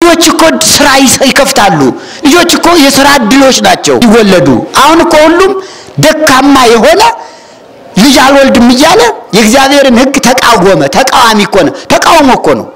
ልጆች እኮ ስራ ይከፍታሉ። ልጆች እኮ የስራ እድሎች ናቸው ይወለዱ። አሁን እኮ ሁሉም ደካማ የሆነ ልጅ አልወልድም እያለ የእግዚአብሔርን ሕግ ተቃወመ። ተቃዋሚ እኮ ነው። ተቃውሞ እኮ ነው።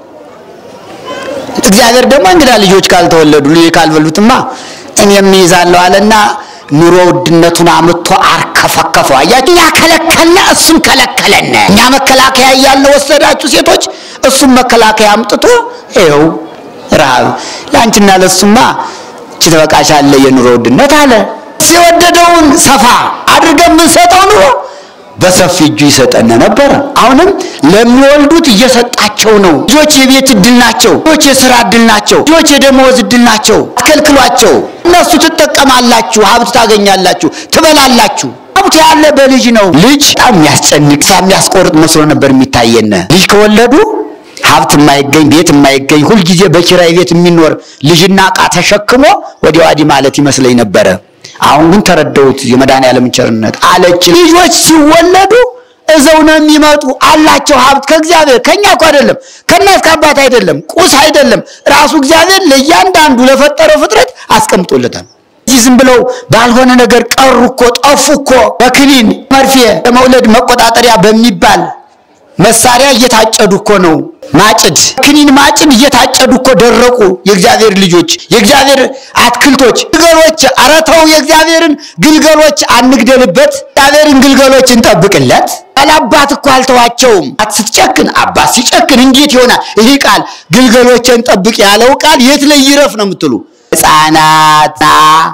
እግዚአብሔር ደግሞ እንግዳ ልጆች ካልተወለዱ ልጅ ካልበሉትማ እኔም እይዛለሁ አለና ኑሮ ውድነቱን አምጥቶ አርከፈከፈው። አያችሁ፣ እኛ ከለከልነ፣ እሱም ከለከለነ። እኛ መከላከያ እያለ ወሰዳችሁ ሴቶች፣ እሱም መከላከያ አምጥቶ ይኸው ረሃብ ለአንቺና ለሱማ እቺ ትበቃሻለ የኑሮ ውድነት አለ። የወደደውን ሰፋ አድርገን የምንሰጠው ኑሮ በሰፊ እጁ ይሰጠን ነበረ። አሁንም ለሚወልዱት እየሰጣቸው ነው። ልጆች የቤት እድል ናቸው። ልጆች የስራ እድል ናቸው። ልጆች የደመወዝ እድል ናቸው። አትከልክሏቸው። እነሱ ትጠቀማላችሁ፣ ሀብት ታገኛላችሁ፣ ትበላላችሁ። ሀብት ያለ በልጅ ነው። ልጅ በጣም የሚያስጨንቅ የሚያስቆርጥ መስሎ ነበር የሚታየን። ልጅ ከወለዱ ሀብት የማይገኝ ቤት የማይገኝ ሁልጊዜ በኪራይ ቤት የሚኖር ልጅና ዕቃ ተሸክሞ ወዲያ ወዲህ ማለት ይመስለኝ ነበረ። አሁን ግን ተረዳሁት የመድኃኔዓለም ቸርነት አለች። ልጆች ሲወለዱ እዘው ነው የሚመጡ አላቸው ሀብት ከእግዚአብሔር ከኛ እኮ አይደለም ከእናት ከአባት አይደለም ቁስ አይደለም ራሱ እግዚአብሔር ለእያንዳንዱ ለፈጠረው ፍጥረት አስቀምጦለታል። እዚህ ዝም ብለው ባልሆነ ነገር ቀሩ እኮ ጠፉ እኮ በክኒን መርፌ ለመውለድ መቆጣጠሪያ በሚባል መሳሪያ እየታጨዱ እኮ ነው። ማጭድ ክኒን ማጭድ እየታጨዱ እኮ ደረቁ። የእግዚአብሔር ልጆች የእግዚአብሔር አትክልቶች ግልገሎች፣ ኧረ ተው የእግዚአብሔርን ግልገሎች አንግደልበት፣ እግዚአብሔርን ግልገሎች እንጠብቅለት። አባት እኮ አልተዋቸውም። ስትጨክን አባት ሲጨክን እንዴት ይሆናል? ይህ ቃል ግልገሎችን ጠብቅ ያለው ቃል የት ላይ ይረፍ ነው የምትሉ ሕፃናት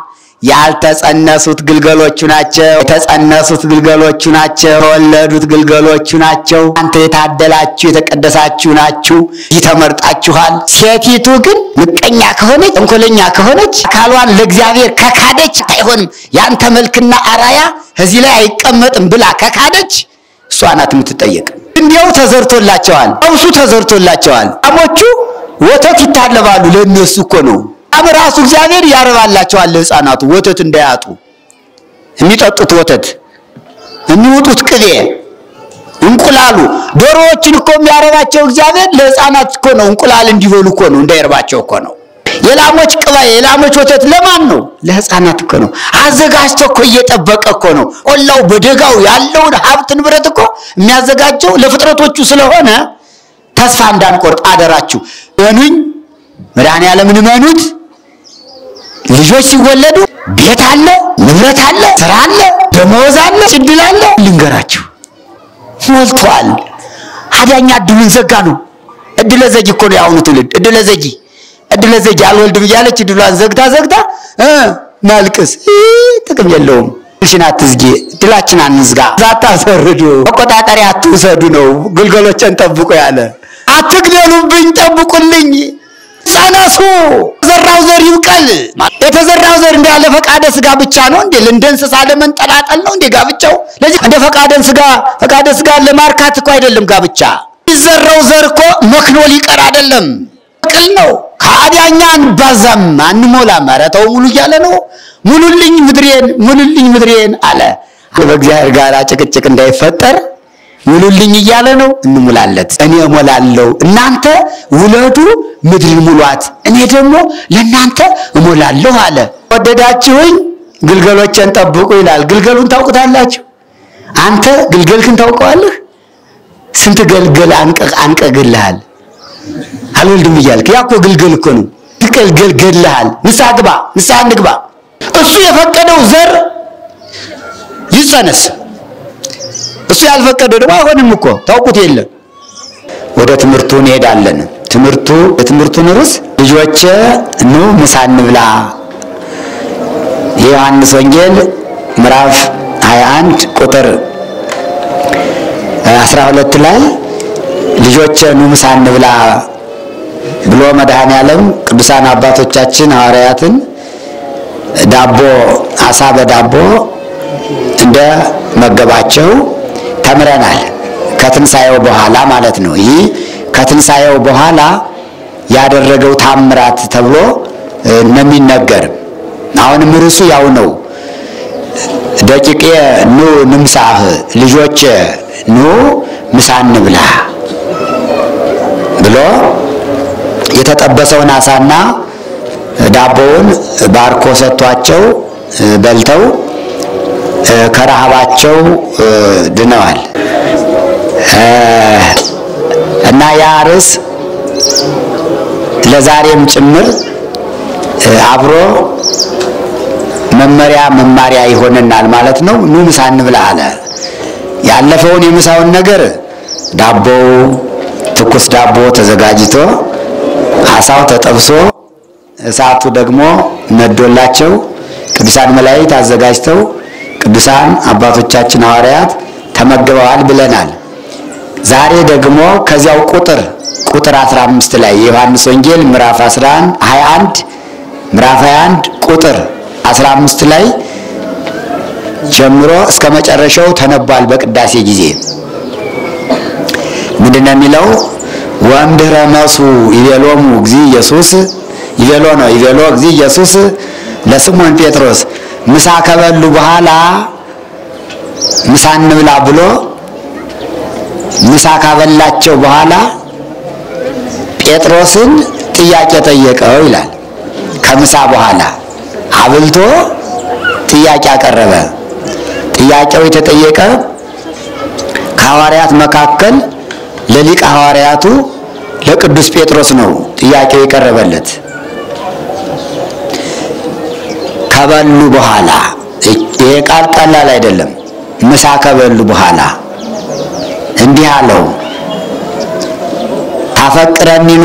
ያልተጸነሱት ግልገሎቹ ናቸው። የተጸነሱት ግልገሎቹ ናቸው። የተወለዱት ግልገሎቹ ናቸው። አንተ የታደላችሁ የተቀደሳችሁ ናችሁ። ይህ ተመርጣችኋል። ሴቲቱ ግን ምቀኛ ከሆነች ተንኮለኛ ከሆነች አካሏን ለእግዚአብሔር ከካደች አይሆንም፣ ያንተ መልክና አራያ እዚህ ላይ አይቀመጥም ብላ ከካደች እሷ ናት የምትጠየቅ። እንዲያው ተዘርቶላቸዋል፣ ቀውሱ ተዘርቶላቸዋል። ላሞቹ ወተት ይታለባሉ። ለእነሱ እኮ ነው አብ ራሱ እግዚአብሔር ያረባላቸዋል። ለሕፃናቱ ወተት እንዳያጡ የሚጠጡት ወተት፣ የሚውጡት ቅቤ፣ እንቁላሉ ዶሮዎችን እኮ የሚያረባቸው እግዚአብሔር ለሕፃናት እኮ ነው። እንቁላል እንዲበሉ እኮ ነው፣ እንዳይርባቸው እኮ ነው። የላሞች ቅባ፣ የላሞች ወተት ለማን ነው? ለሕፃናት እኮ ነው። አዘጋጅቶ እኮ እየጠበቀ እኮ ነው። ቆላው በደጋው ያለውን ሀብት ንብረት እኮ የሚያዘጋጀው ለፍጥረቶቹ ስለሆነ ተስፋ እንዳንቆርጥ አደራችሁ። እኑኝ መድኃኔዓለምን እመኑት። ልጆች ሲወለዱ ቤት አለ፣ ንብረት አለ፣ ስራ አለ፣ ደመወዝ አለ፣ እድል አለ። ልንገራችሁ ሞልቷል። አዳኛ እድሉን ዘጋ ነው። እድለ ዘጊ እኮ ነው የአሁኑ ትውልድ። እድለ ዘጊ እድለ ዘጊ አልወልድም እያለች እድሏን ዘግታ ዘግታ እ ማልቅስ ጥቅም የለውም። ሽን አትዝጊ፣ እድላችን አንዝጋ። አታሰርዱ፣ መቆጣጠሪያ አትውሰዱ ነው ግልገሎችን ጠብቁ ያለ። አትግደሉብኝ፣ ጠብቁልኝ ጸነሱ የተዘራው ዘር ይብቀል። የተዘራው ዘር እንደ ያለ ፈቃደ ስጋ ብቻ ነው እንዴ? እንደ እንስሳ ለመንጠላጠል ነው እንዴ ጋብቻው? ለዚህ እንደ ፈቃደ ስጋ ፈቃደ ስጋ ለማርካት እኮ አይደለም ጋብቻ። የሚዘራው ዘር እኮ መክኖ ሊቀር አይደለም፣ ቅል ነው። ከአዳኛ አንባዛም አንሞላም። ኧረ ተው ሙሉ እያለ ነው። ሙሉልኝ ምድሬን፣ ሙሉልኝ ምድሬን አለ። በእግዚአብሔር ጋር ጭቅጭቅ እንዳይፈጠር ሙሉልኝ እያለ ነው። እንሙላለት። እኔ እሞላለሁ፣ እናንተ ውለዱ፣ ምድርን ሙሏት፣ እኔ ደግሞ ለእናንተ እሞላለሁ አለ። ወደዳችሁኝ ግልገሎችን ጠብቁ ይላል። ግልገሉን ታውቁታላችሁ? አንተ ግልገልክን ታውቀዋለህ? ስንት ገልገል አንቀግልሃል አልወልድም እያልክ ያ እኮ ግልገል እኮ ነው። ግልገል ገድልሃል። ንስሐ ግባ፣ ንስሐ እንግባ። እሱ የፈቀደው ዘር ይጸነስ እሱ ያልፈቀደ ደግሞ አይሆንም እኮ ታውቁት የለም። ወደ ትምህርቱ እንሄዳለን። ትምህርቱ የትምህርቱን ርዕስ ልጆቼ ኑ ምሳ እንብላ። የዮሐንስ ወንጌል ምዕራፍ 21 ቁጥር 12 ላይ ልጆቼ ኑ ምሳ እንብላ ብሎ መድኃኔዓለም ቅዱሳን አባቶቻችን ሐዋርያትን ዳቦ አሳ በዳቦ እንደ መገባቸው ተምረናል። ከትንሣኤው በኋላ ማለት ነው። ይህ ከትንሣኤው በኋላ ያደረገው ታምራት ተብሎ ነው የሚነገር። አሁንም ርዕሱ ያው ነው። ደቂቄ ኑ ንምሳህ፣ ልጆች ኑ ምሳ እንብላ ብሎ የተጠበሰውን አሳና ዳቦውን ባርኮ ሰጥቷቸው በልተው ከረሃባቸው ድነዋል እና ያ ርዕስ ለዛሬም ጭምር አብሮ መመሪያ መማሪያ ይሆነናል ማለት ነው። ኑ ምሳ እንብላ አለ። ያለፈውን የምሳውን ነገር ዳቦው ትኩስ ዳቦ ተዘጋጅቶ አሳው ተጠብሶ እሳቱ ደግሞ ነዶላቸው ቅዱሳን መላእክት አዘጋጅተው ቅዱሳን አባቶቻችን ሐዋርያት ተመግበዋል ብለናል። ዛሬ ደግሞ ከዚያው ቁጥር ቁጥር 15 ላይ የዮሐንስ ወንጌል ምዕራፍ 11 21 ምዕራፍ 21 ቁጥር 15 ላይ ጀምሮ እስከ መጨረሻው ተነቧል። በቅዳሴ ጊዜ ምንድነው የሚለው? ወእምድኅረ መሱ ይቤሎሙ እግዚ ኢየሱስ ይቤሎ ነው ይቤሎ እግዚ ኢየሱስ ለስሞን ጴጥሮስ ምሳ ከበሉ በኋላ ምሳ እንብላ ብሎ ምሳ ካበላቸው በኋላ ጴጥሮስን ጥያቄ ጠየቀው ይላል። ከምሳ በኋላ አብልቶ ጥያቄ አቀረበ። ጥያቄው የተጠየቀ ከሐዋርያት መካከል ለሊቀ ሐዋርያቱ ለቅዱስ ጴጥሮስ ነው ጥያቄው የቀረበለት። ከበሉ በኋላ ይሄ ቃል ቀላል አይደለም። ምሳ ከበሉ በኋላ እንዲህ አለው፣ ታፈቅረኒኑ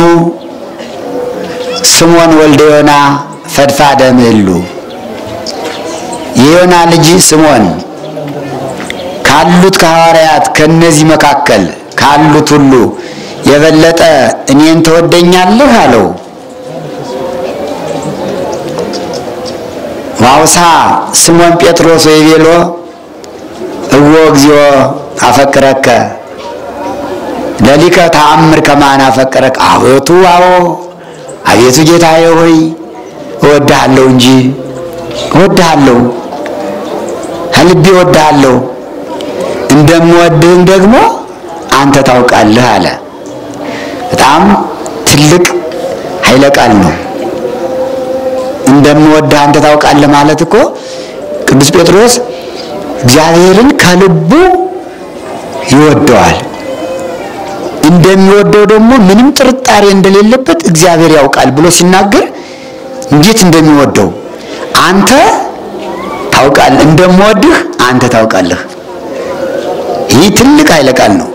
ስሞን ወልደ ዮና ፈድፋደ ምህሉ የዮና ልጅ ስሞን ካሉት ከሐዋርያት ከነዚህ መካከል ካሉት ሁሉ የበለጠ እኔን ትወደኛለህ አለው። ዋውሳ ስሞን ጴጥሮስ ወይቤሎ እዎ እግዚኦ አፈቅረከ ለሊከ ተአምር ከማን አፈቅረከ አቤቱ አዎ አቤቱ ጌታዬ ሆይ እወድሃለሁ እንጂ እወድሃለሁ ከልቤ እወድሃለሁ እንደምወድህም ደግሞ አንተ ታውቃለህ አለ። በጣም ትልቅ ኃይለ ቃል ነው። እንደምወድህ አንተ ታውቃለህ ማለት እኮ ቅዱስ ጴጥሮስ እግዚአብሔርን ከልቡ ይወደዋል። እንደሚወደው ደግሞ ምንም ጥርጣሬ እንደሌለበት እግዚአብሔር ያውቃል ብሎ ሲናገር እንዴት እንደሚወደው አንተ ታውቃለህ፣ እንደምወድህ አንተ ታውቃለህ። ይህ ትልቅ ኃይለ ቃል ነው።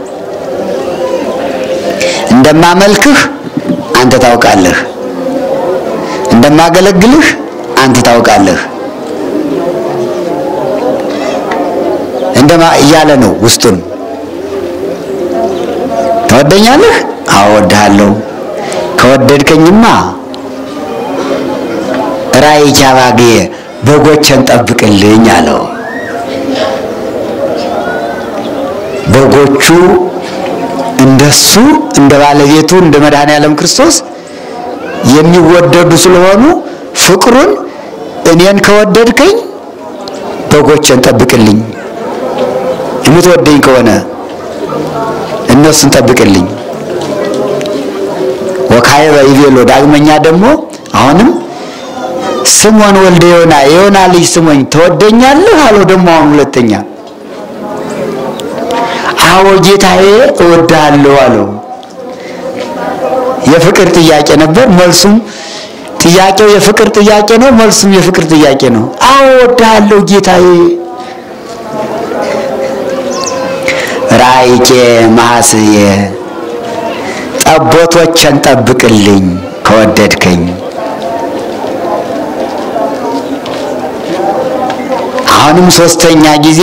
እንደማመልክህ አንተ ታውቃለህ፣ እንደማገለግልህ አንተ ታውቃለህ እንደማ እያለ ነው ውስጡን ትወደኛለህ? አዎ እወድሃለሁ። ከወደድከኝማ ራእይ ቻባጌ በጎችን ጠብቅልኝ አለው። በጎቹ እንደሱ እንደ ባለቤቱ እንደ መድኃኔ ዓለም ክርስቶስ የሚወደዱ ስለሆኑ ፍቅሩን እኔን ከወደድከኝ በጎችን ጠብቅልኝ፣ የምትወደኝ ከሆነ እነሱን ጠብቅልኝ። ወካዕበ ይቤሎ ዳግመኛ ደግሞ አሁንም ስሞን ወልደ ዮና የዮና ልጅ ስሞኝ ትወደኛለህ አለው። ደግሞ አሁን ሁለተኛ አዎ ጌታዬ እወድሃለሁ አለው። የፍቅር ጥያቄ ነበር፣ መልሱም ጥያቄው የፍቅር ጥያቄ ነው፣ መልሱም የፍቅር ጥያቄ ነው። አዎ እወድሃለሁ ጌታዬ ራእይኬ ማስየ ጠቦቶችን ጠብቅልኝ ከወደድከኝ። አሁንም ሶስተኛ ጊዜ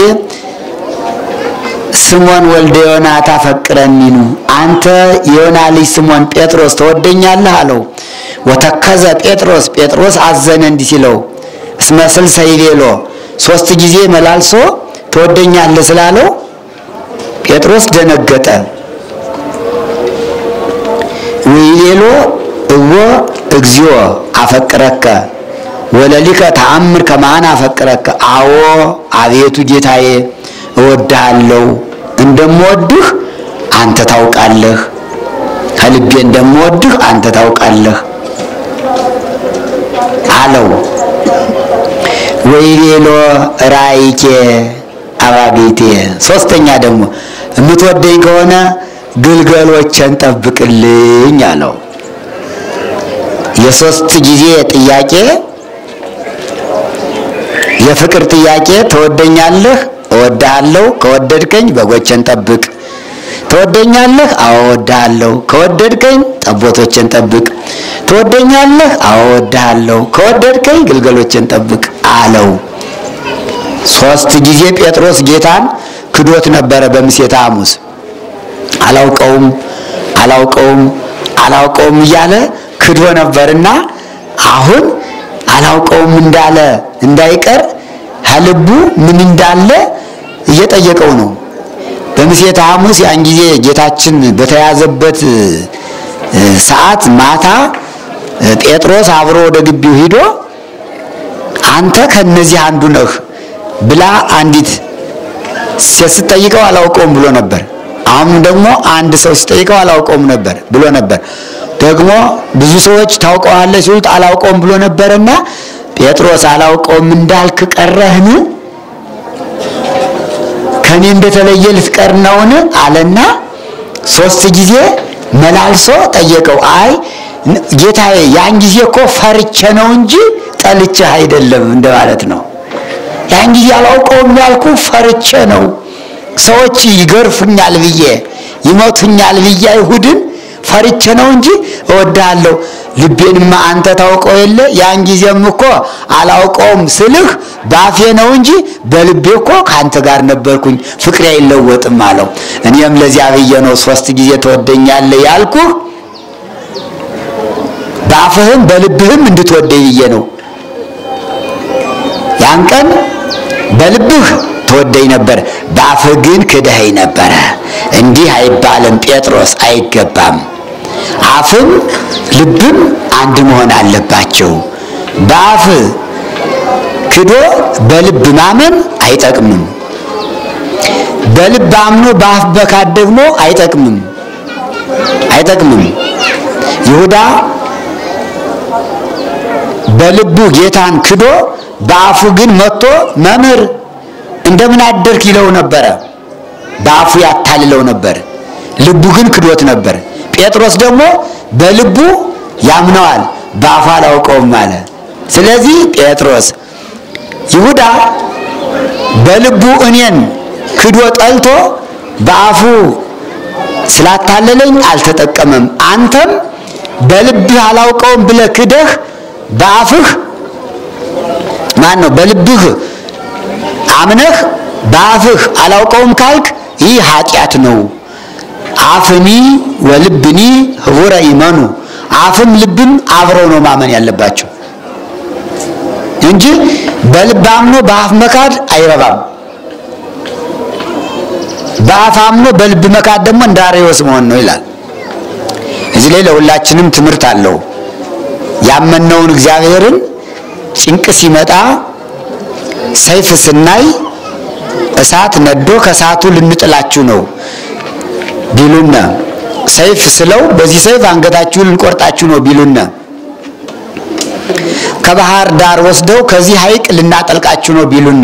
ስሞን ወልደ ዮና ታፈቅረኒኑ አንተ የዮና ልጅ ስሞን ጴጥሮስ ተወደኛለህ አለው። ወተከዘ ጴጥሮስ ጴጥሮስ አዘነ እንዲህ ሲለው እስመ ስልሰ ይቤሎ ሶስት ጊዜ መላልሶ ተወደኛለህ ስላለው ጴጥሮስ ደነገጠ። ወይቤሎ እወ እግዚኦ አፈቅረከ ወለሊከ ተአምር ከማን አፈቅረከ። አዎ አቤቱ ጌታዬ እወድሃለሁ፣ እንደምወድህ አንተ ታውቃለህ፣ ከልቤ እንደምወድህ አንተ ታውቃለህ አለው። ወይቤሎ ራእይኬ አባጌቴ። ሶስተኛ ደግሞ የምትወደኝ ከሆነ ግልገሎችን ጠብቅልኝ አለው። የሶስት ጊዜ ጥያቄ የፍቅር ጥያቄ። ትወደኛለህ? እወድሃለሁ። ከወደድከኝ በጎችን ጠብቅ። ትወደኛለህ? አዎ እወድሃለሁ። ከወደድከኝ ጠቦቶችን ጠብቅ። ትወደኛለህ? አዎ እወድሃለሁ። ከወደድከኝ ግልገሎችን ጠብቅ አለው። ሶስት ጊዜ ጴጥሮስ ጌታን ክዶት ነበረ በምሴተ ሐሙስ። አላውቀውም አላውቀውም አላውቀውም እያለ ክዶ ነበርና አሁን አላውቀውም እንዳለ እንዳይቀር ከልቡ ምን እንዳለ እየጠየቀው ነው። በምሴተ ሐሙስ ያን ጊዜ ጌታችን በተያዘበት ሰዓት ማታ ጴጥሮስ አብሮ ወደ ግቢው ሂዶ አንተ ከነዚህ አንዱ ነህ ብላ አንዲት ሴት ስትጠይቀው አላውቀውም ብሎ ነበር። አሁን ደግሞ አንድ ሰው ሲጠይቀው አላውቀውም ነበር ብሎ ነበር። ደግሞ ብዙ ሰዎች ታውቀዋለህ ሲሉት አላውቀውም ብሎ ነበርና ጴጥሮስ አላውቀውም እንዳልክ ቀረህን? ከኔ እንደተለየ ልትቀር ነውን? አለና ሶስት ጊዜ መላልሶ ጠየቀው። አይ ጌታዬ፣ ያን ጊዜ እኮ ፈርቼ ነው እንጂ ጠልቼህ አይደለም እንደማለት ነው። ያን ጊዜ አላውቀውም ያልኩ ፈርቼ ነው። ሰዎች ይገርፉኛል ብዬ ይመቱኛል ብዬ አይሁድን ፈርቼ ነው እንጂ እወድሃለሁ። ልቤንማ አንተ ታውቀው የለ ያን ጊዜም እኮ አላውቀውም ስልህ ባፌ ነው እንጂ በልቤ እኮ ከአንተ ጋር ነበርኩኝ፣ ፍቅሬ አይለወጥም አለው። እኔም ለዚያ ብዬ ነው ሶስት ጊዜ ትወደኛለህ ያልኩህ በአፍህም በልብህም እንድትወደኝ ብዬ ነው። ያን ቀን በልብህ ትወደኝ ነበር፣ በአፍህ ግን ክደኸኝ ነበረ። እንዲህ አይባልም ጴጥሮስ፣ አይገባም። አፍም ልብም አንድ መሆን አለባቸው። በአፍ ክዶ በልብ ማመን አይጠቅምም። በልብ አምኖ በአፍ መካድ ደግሞ አይጠቅምም አይጠቅምም። ይሁዳ በልቡ ጌታን ክዶ በአፉ ግን መጥቶ መምህር እንደምን አደርክ ይለው ነበረ። በአፉ ያታልለው ነበር፣ ልቡ ግን ክዶት ነበር። ጴጥሮስ ደግሞ በልቡ ያምነዋል፣ በአፉ አላውቀውም አለ። ስለዚህ ጴጥሮስ ይሁዳ በልቡ እኔን ክዶ ጠልቶ በአፉ ስላታለለኝ አልተጠቀመም። አንተም በልብህ አላውቀውም ብለህ ክደህ በአፍህ ማን ነው በልብህ አምነህ በአፍህ አላውቀውም ካልክ ይህ ኃጢአት ነው። አፍኒ ወልብኒ ህቡረ ይመኑ አፍም ልብም አብረው ነው ማመን ያለባቸው እንጂ በልብ አምኖ በአፍ መካድ አይረባም። በአፍ አምኖ በልብ መካድ ደግሞ እንደ አርዮስ መሆን ነው ይላል። እዚህ ላይ ለሁላችንም ትምህርት አለው። ያመነውን እግዚአብሔርን ጭንቅ ሲመጣ ሰይፍ ስናይ እሳት ነዶ ከእሳቱ ልንጥላችሁ ነው ቢሉነ ሰይፍ ስለው በዚህ ሰይፍ አንገታችሁን ልንቆርጣችሁ ነው ቢሉነ ከባህር ዳር ወስደው ከዚህ ሐይቅ ልናጠልቃችሁ ነው ቢሉነ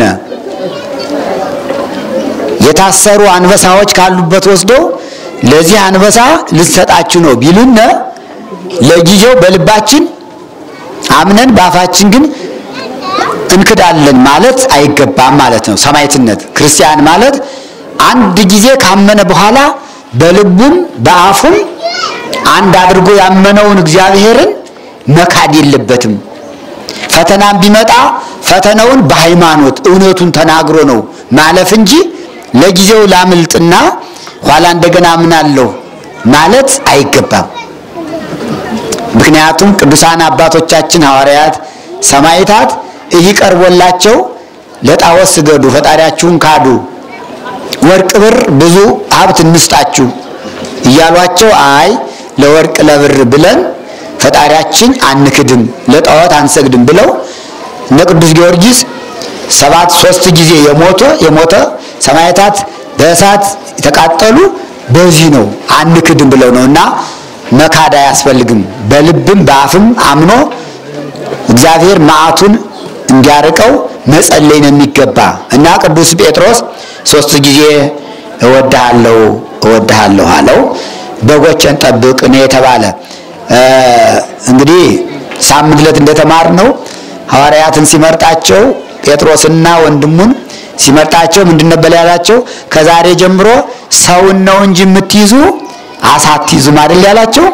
የታሰሩ አንበሳዎች ካሉበት ወስደው ለዚህ አንበሳ ልትሰጣችሁ ነው ቢሉነ ለጊዜው በልባችን አምነን በአፋችን ግን እንክዳለን ማለት አይገባም ማለት ነው። ሰማዕትነት ክርስቲያን ማለት አንድ ጊዜ ካመነ በኋላ በልቡም በአፉም አንድ አድርጎ ያመነውን እግዚአብሔርን መካድ የለበትም። ፈተናም ቢመጣ ፈተናውን በሃይማኖት እውነቱን ተናግሮ ነው ማለፍ እንጂ ለጊዜው ላምልጥና ኋላ እንደገና አምናለሁ ማለት አይገባም። ምክንያቱም ቅዱሳን አባቶቻችን ሐዋርያት፣ ሰማዕታት ይህ ቀርቦላቸው ለጣዖት ስገዱ፣ ፈጣሪያችሁን ካዱ፣ ወርቅ ብር ብዙ ሀብት እንስጣችሁ እያሏቸው አይ ለወርቅ ለብር ብለን ፈጣሪያችን አንክድም፣ ለጣዖት አንሰግድም ብለው እነ ቅዱስ ጊዮርጊስ ሰባት ሶስት ጊዜ የሞተ የሞተ ሰማዕታት በእሳት የተቃጠሉ በዚህ ነው አንክድም ብለው ነው እና መካድ አያስፈልግም። በልብም በአፍም አምኖ እግዚአብሔር መዓቱን እንዲያርቀው መጸለይ ነው የሚገባ እና ቅዱስ ጴጥሮስ ሶስት ጊዜ እወድሃለሁ እወድሃለሁ አለው። በጎችን ጠብቅ ነው የተባለ። እንግዲህ ሳምንት ዕለት እንደተማርነው ሐዋርያትን ሲመርጣቸው ጴጥሮስና ወንድሙን ሲመርጣቸው ምንድን ነበር ያላቸው? ከዛሬ ጀምሮ ሰውን ነው እንጂ የምትይዙ አሳ አትይዙም አይደል ያላቸው?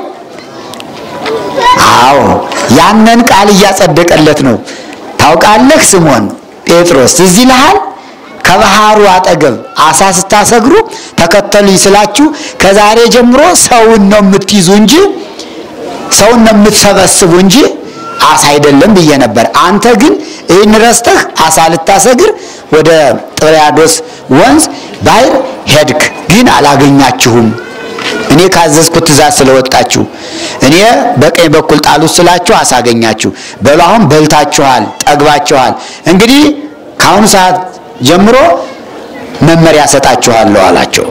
አዎ ያንን ቃል እያጸደቀለት ነው። ታውቃለህ ስሞን ጴጥሮስ ትዝ ይልሃል? ከባህሩ አጠገብ አሳ ስታሰግሩ ተከተሉኝ ስላችሁ ከዛሬ ጀምሮ ሰውን ነው የምትይዙ እንጂ ሰውን ነው የምትሰበስቡ እንጂ አሳ አይደለም ብዬ ነበር። አንተ ግን ይህን ረስተህ አሳ ልታሰግር ወደ ጥብርያዶስ ወንዝ ባህር ሄድክ፣ ግን አላገኛችሁም። እኔ ካዘዝኩት ትእዛዝ ስለወጣችሁ እኔ በቀኝ በኩል ጣሉት ስላችሁ አሳ አገኛችሁ። በሉ አሁን በልታችኋል፣ ጠግባችኋል። እንግዲህ ከአሁኑ ሰዓት ጀምሮ መመሪያ ሰጣችኋለሁ አላቸው።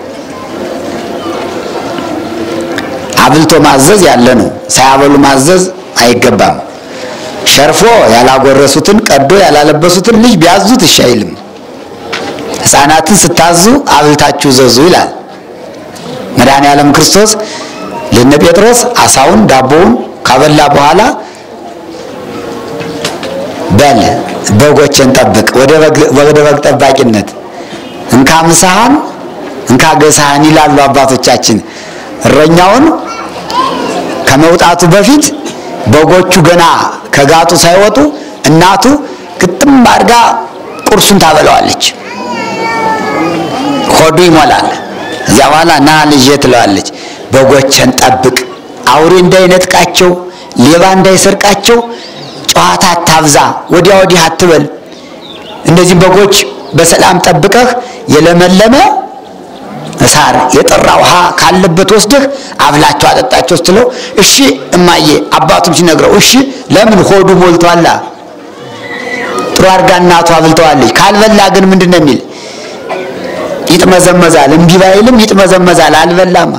አብልቶ ማዘዝ ያለ ነው። ሳያበሉ ማዘዝ አይገባም። ሸርፎ ያላጎረሱትን ቀዶ ያላለበሱትን ልጅ ቢያዙት እሺ አይልም። ሕፃናትን ስታዙ አብልታችሁ ዘዙ ይላል መድኃኔ ዓለም ክርስቶስ ለነ ጴጥሮስ አሳውን ዳቦውን ካበላ በኋላ በል በጎችን ጠብቅ፣ ወደ በግ ጠባቂነት እንካ ምሳህን እንካ ገሳህን ይላሉ አባቶቻችን። እረኛውን ከመውጣቱ በፊት በጎቹ ገና ከጋጡ ሳይወጡ እናቱ ግጥም አድርጋ ቁርሱን ታበላዋለች። ሆዱ ይሞላል። እዚያ በኋላ ና ልጄ ትለዋለች። በጎችን ጠብቅ፣ አውሬ እንዳይነጥቃቸው፣ ሌባ እንዳይሰርቃቸው፣ ጨዋታ አታብዛ፣ ወዲያ ወዲህ አትበል። እነዚህ በጎች በሰላም ጠብቀህ የለመለመ ሳር የጠራ ውሃ ካለበት ወስደህ አብላቸው አጠጣቸው ስትለው እሺ እማዬ አባቱም ሲነግረው እሺ ለምን ሆዱ ሞልቷላ ጥሩ አድርጋ እናቱ አብልተዋለች ካልበላ ግን ምንድን ነው የሚል ይጥመዘመዛል እምቢ ባይልም ይጥመዘመዛል አልበላማ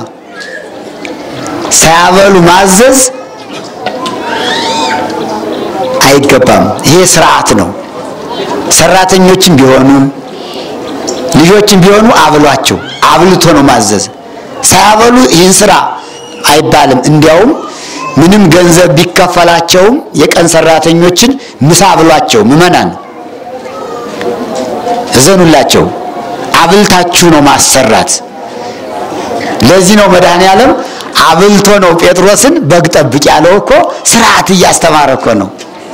ሳያበሉ ማዘዝ አይገባም ይሄ ስርዓት ነው ሰራተኞችም ቢሆኑ ልጆችም ቢሆኑ አብሏቸው አብልቶ ነው ማዘዝ። ሳያበሉ ይህን ስራ አይባልም። እንዲያውም ምንም ገንዘብ ቢከፈላቸውም የቀን ሰራተኞችን ምሳ አብሏቸው፣ ምዕመናን እዘኑላቸው። አብልታችሁ ነው ማሰራት። ለዚህ ነው መድኃኔ ዓለም አብልቶ ነው ጴጥሮስን በግ ጠብቅ ያለው እኮ ስርዓት እያስተማረ እኮ ነው።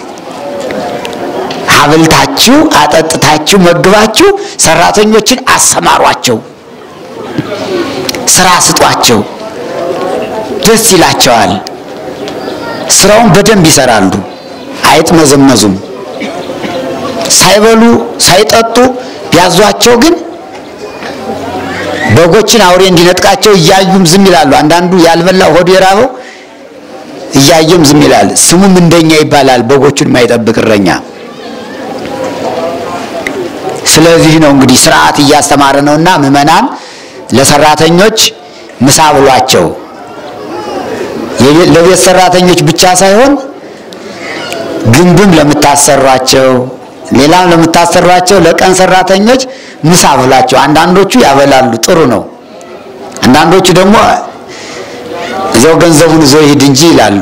አብልታችሁ አጠጥታችሁ መግባችሁ ሰራተኞችን አሰማሯቸው፣ ስራ ስጧቸው፣ ደስ ይላቸዋል። ስራውን በደንብ ይሰራሉ፣ አይጥመዘመዙም። ሳይበሉ ሳይጠጡ ቢያዟቸው ግን በጎችን አውሬ እንዲነጥቃቸው እያዩም ዝም ይላሉ። አንዳንዱ ያልበላ ሆዱ የራበው እያየም ዝም ይላል። ስሙም እንደኛ ይባላል፣ በጎቹን የማይጠብቅ እረኛ። ስለዚህ ነው እንግዲህ ስርዓት እያስተማረ ነውና ምዕመናን ለሰራተኞች ምሳ ብሏቸው ለቤት ሰራተኞች ብቻ ሳይሆን ግንብም ለምታሰሯቸው ሌላም ለምታሰሯቸው ለቀን ሰራተኞች ምሳ ብሏቸው። አንዳንዶቹ ያበላሉ፣ ጥሩ ነው። አንዳንዶቹ ደግሞ እዚያው ገንዘቡን ይዞ ይሂድ እንጂ ይላሉ።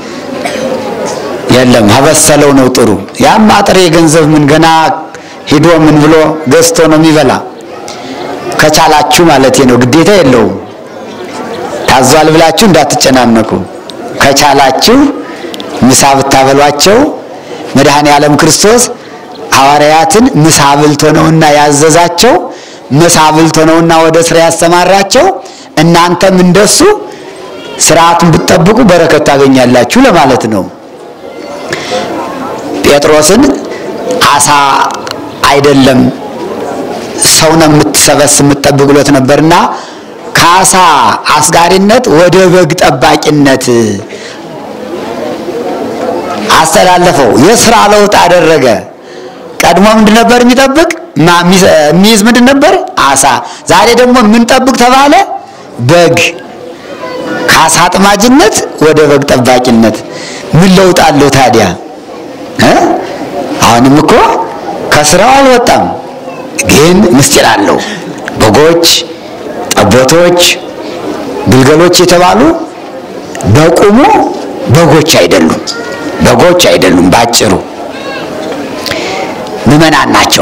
የለም አበሰለው ነው ጥሩ። ያም ጥሬ ገንዘብ ምን ገና ሂዶ ምን ብሎ ገዝቶ ነው የሚበላ። ከቻላችሁ ማለት ነው፣ ግዴታ የለውም። ታዟል ብላችሁ እንዳትጨናነቁ። ከቻላችሁ ምሳ ብታበሏቸው መድኃኔ ዓለም ክርስቶስ ሐዋርያትን ምሳ ብልቶ ነውና ያዘዛቸው፣ ምሳ ብልቶ ነውና ወደ ስራ ያሰማራቸው። እናንተም እንደሱ ስርዓቱን ብትጠብቁ በረከት ታገኛላችሁ ለማለት ነው። ጴጥሮስን አሳ አይደለም ሰው ነው የምትሰበስብ የምትጠብቅ ብሎት ነበርና ከአሳ አስጋሪነት ወደ በግ ጠባቂነት አስተላለፈው። የስራ ለውጥ አደረገ። ቀድሞ ምንድን ነበር የሚጠብቅ የሚይዝ ምንድን ነበር? አሳ። ዛሬ ደግሞ የምንጠብቅ ተባለ በግ። ከአሳ አጥማጅነት ወደ በግ ጠባቂነት ምን ለውጥ አለው ታዲያ? እ አሁንም እኮ ከስራው አልወጣም፣ ግን ምስጢር አለው። በጎች፣ ጠቦቶች፣ ግልገሎች የተባሉ በቁሙ በጎች አይደሉም፣ በጎች አይደሉም። ባጭሩ ምዕመናን ናቸው።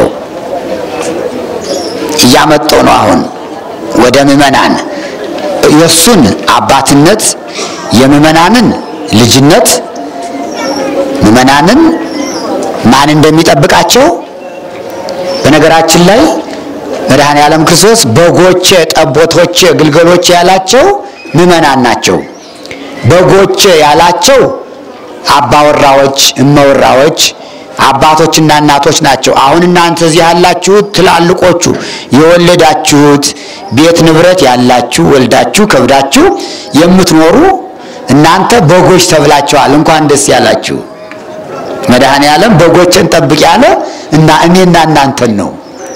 እያመጣው ነው አሁን ወደ ምዕመናን የእሱን አባትነት የምዕመናንን ልጅነት ምዕመናንን ማን እንደሚጠብቃቸው በነገራችን ላይ መድኃኔ ዓለም ክርስቶስ በጎቼ፣ ጠቦቶቼ፣ ግልገሎቼ ያላቸው ምዕመናን ናቸው። በጎቼ ያላቸው አባወራዎች፣ እመወራዎች፣ አባቶችና እናቶች ናቸው። አሁን እናንተ እዚህ ያላችሁት ትላልቆቹ የወለዳችሁት ቤት ንብረት ያላችሁ ወልዳችሁ ከብዳችሁ የምትኖሩ እናንተ በጎች ተብላችኋል። እንኳን ደስ ያላችሁ። መድኃኔ ዓለም በጎችን ጠብቅ ያለ እና እኔና እናንተን ነው።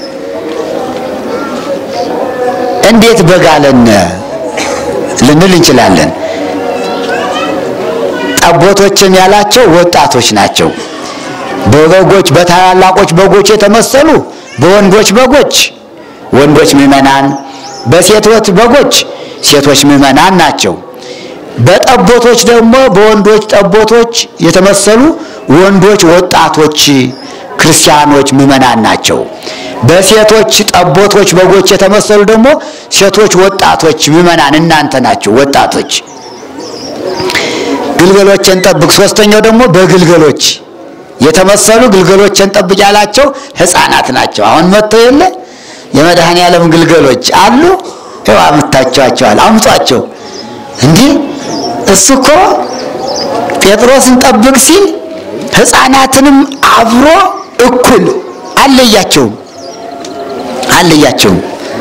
እንዴት በግ አለን ልንል እንችላለን። ጠቦቶችም ያላቸው ወጣቶች ናቸው። በበጎች በታላላቆች በጎች የተመሰሉ በወንዶች በጎች ወንዶች ምዕመናን፣ በሴቶች በጎች ሴቶች ምዕመናን ናቸው። በጠቦቶች ደግሞ በወንዶች ጠቦቶች የተመሰሉ ወንዶች ወጣቶች ክርስቲያኖች ምዕመናን ናቸው። በሴቶች ጠቦቶች በጎች የተመሰሉ ደግሞ ሴቶች ወጣቶች ምዕመናን እናንተ ናቸው ወጣቶች። ግልገሎችን ጠብቅ። ሶስተኛው ደግሞ በግልገሎች የተመሰሉ ግልገሎችን ጠብቅ ያላቸው ሕፃናት ናቸው። አሁን መጥተው የለ የመድኃኔ ዓለም ግልገሎች አሉ። ይኸው አምጥታችኋቸዋል። አምጧቸው። እንዲህ እሱ እኮ ጴጥሮስን ጠብቅ ሲል ሕፃናትንም አብሮ እኩል አለያቸውም አለያቸውም።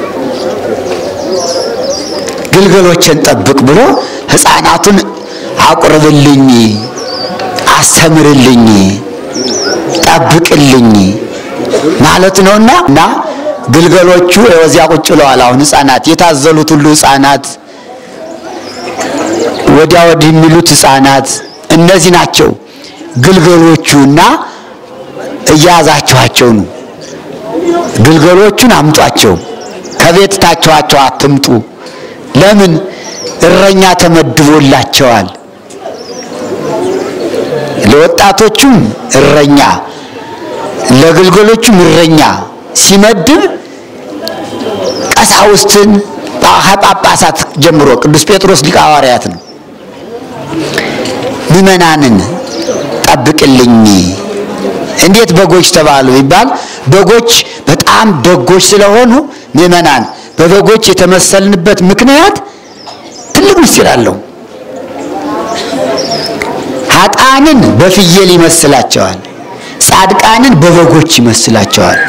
ግልገሎችን ጠብቅ ብሎ ሕፃናቱን አቁርብልኝ፣ አስተምርልኝ፣ ጠብቅልኝ ማለት ነውና እና ግልገሎቹ እዚያ ቁጭ ብለዋል። አሁን ሕፃናት የታዘሉት ሁሉ ሕፃናት ወዲያ ወዲህ የሚሉት ሕፃናት እነዚህ ናቸው ግልገሎቹና እያያዛችኋቸው ነው። ግልገሎቹን አምጧቸው፣ ከቤት ታችኋቸው አትምጡ። ለምን? እረኛ ተመድቦላቸዋል። ለወጣቶቹም እረኛ፣ ለግልገሎቹም እረኛ ሲመድብ ቀሳውስትን ጳጳሳት ጀምሮ ቅዱስ ጴጥሮስ ሊቀ ሐዋርያት ነው። ምዕመናንን ጠብቅልኝ። እንዴት በጎች ተባሉ ይባል? በጎች በጣም ደጎች ስለሆኑ ምዕመናን በበጎች የተመሰልንበት ምክንያት ትልቅ ምስጢር አለው። ኃጥአንን በፍየል ይመስላቸዋል፣ ጻድቃንን በበጎች ይመስላቸዋል።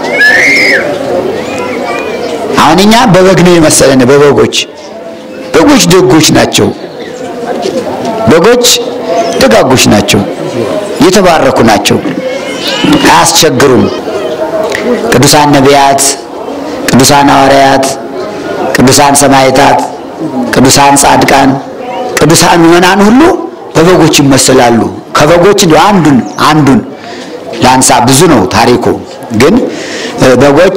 አሁን እኛ በበግ ነው የመሰለን። በበጎች በጎች ደጎች ናቸው። በጎች ደጋጎች ናቸው። የተባረኩ ናቸው። አያስቸግሩም። ቅዱሳን ነቢያት፣ ቅዱሳን ሐዋርያት፣ ቅዱሳን ሰማዕታት፣ ቅዱሳን ጻድቃን፣ ቅዱሳን ምዕመናን ሁሉ በበጎች ይመስላሉ። ከበጎች እንዲሁ አንዱን አንዱን ላንሳ። ብዙ ነው ታሪኩ። ግን በጎች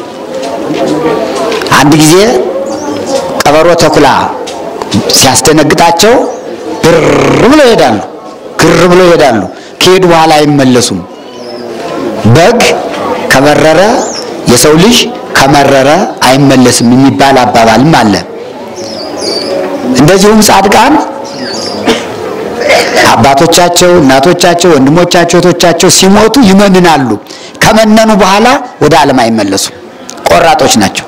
አንድ ጊዜ ቀበሮ ተኩላ ሲያስደነግጣቸው ብር ብሎ ይሄዳሉ። ግር ብሎ ይሄዳሉ። ከሄዱ በኋላ አይመለሱም። በግ ከበረረ የሰው ልጅ ከመረረ አይመለስም የሚባል አባባልም አለ። እንደዚሁም ጻድቃን አባቶቻቸው፣ እናቶቻቸው፣ ወንድሞቻቸው፣ እህቶቻቸው ሲሞቱ ይመንናሉ። ከመነኑ በኋላ ወደ ዓለም አይመለሱም። ቆራጦች ናቸው።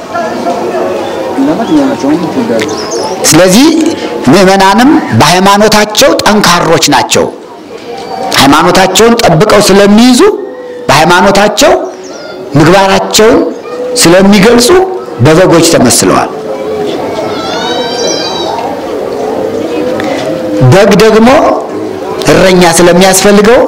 ስለዚህ ምዕመናንም በሃይማኖታቸው ጠንካሮች ናቸው። ሃይማኖታቸውን ጠብቀው ስለሚይዙ በሃይማኖታቸው ምግባራቸውን ስለሚገልጹ በበጎች ተመስለዋል። በግ ደግሞ እረኛ ስለሚያስፈልገው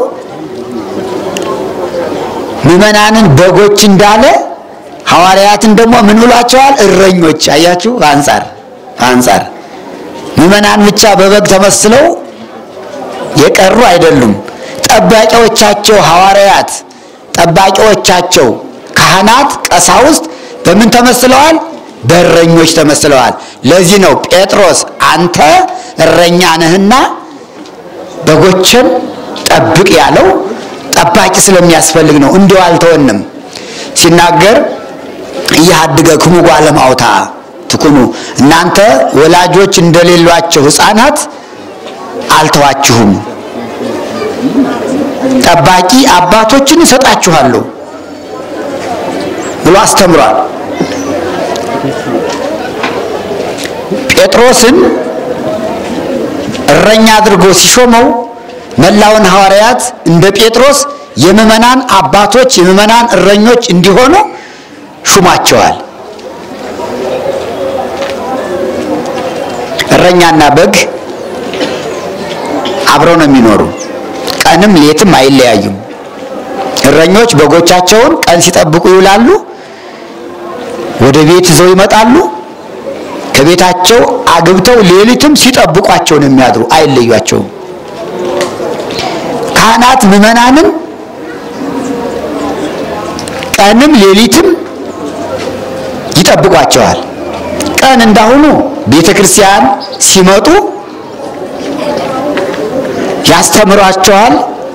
ምዕመናንን በጎች እንዳለ ሐዋርያትን ደግሞ ምን ብሏቸዋል? እረኞች። አያችሁ፣ አንጻር አንጻር ምዕመናን ብቻ በበግ ተመስለው የቀሩ አይደሉም። ጠባቂዎቻቸው ሐዋርያት፣ ጠባቂዎቻቸው ካህናት፣ ቀሳውስት በምን ተመስለዋል? በእረኞች ተመስለዋል። ለዚህ ነው ጴጥሮስ አንተ እረኛ ነህና በጎችን ጠብቅ ያለው ጠባቂ ስለሚያስፈልግ ነው። እንዲሁ አልተወንም ሲናገር እያሃድገክሙ ጓለማውታ ትኩኑ እናንተ ወላጆች እንደሌሏቸው ሕፃናት አልተዋችሁም፣ ጠባቂ አባቶችን እሰጣችኋለሁ ብሎ አስተምሯል። ጴጥሮስን እረኛ አድርጎ ሲሾመው መላውን ሐዋርያት እንደ ጴጥሮስ የምዕመናን አባቶች የምዕመናን እረኞች እንዲሆኑ ሹማቸዋል። እረኛና በግ አብረው ነው የሚኖሩ። ቀንም ሌትም አይለያዩም። እረኞች በጎቻቸውን ቀን ሲጠብቁ ይውላሉ። ወደ ቤት ይዘው ይመጣሉ። ከቤታቸው አግብተው ሌሊትም ሲጠብቋቸው ነው የሚያድሩ፣ አይለዩቸውም። ካህናት ምዕመናንን ቀንም ሌሊትም ይጠብቋቸዋል። ቀን እንዳሁኑ ቤተ ክርስቲያን ሲመጡ ያስተምሯቸዋል፣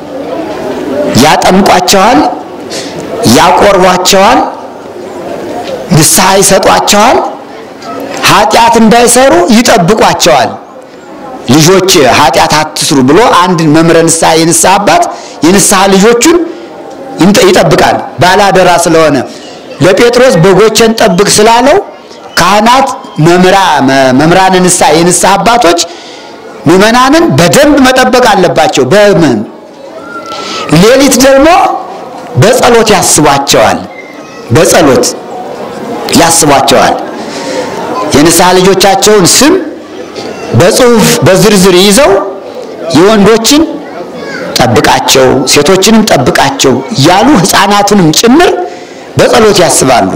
ያጠምቋቸዋል፣ ያቆርቧቸዋል፣ ንስሐ ይሰጧቸዋል። ኃጢአት እንዳይሰሩ ይጠብቋቸዋል። ልጆች ኃጢአት አትስሩ ብሎ አንድ መምህረ ንስሐ የንስሐ አባት የንስሐ ልጆቹን ይጠብቃል። ባላደራ ስለሆነ ለጴጥሮስ በጎችን ጠብቅ ስላለው ካህናት መምህራነ ንስሐ የንስሐ አባቶች ምዕመናንን በደንብ መጠበቅ አለባቸው። በምን ሌሊት ደግሞ በጸሎት ያስቧቸዋል። በጸሎት ያስቧቸዋል። የንስሐ ልጆቻቸውን ስም በጽሁፍ በዝርዝር ይዘው የወንዶችን ጠብቃቸው፣ ሴቶችንም ጠብቃቸው እያሉ ሕፃናቱንም ጭምር በጸሎት ያስባሉ።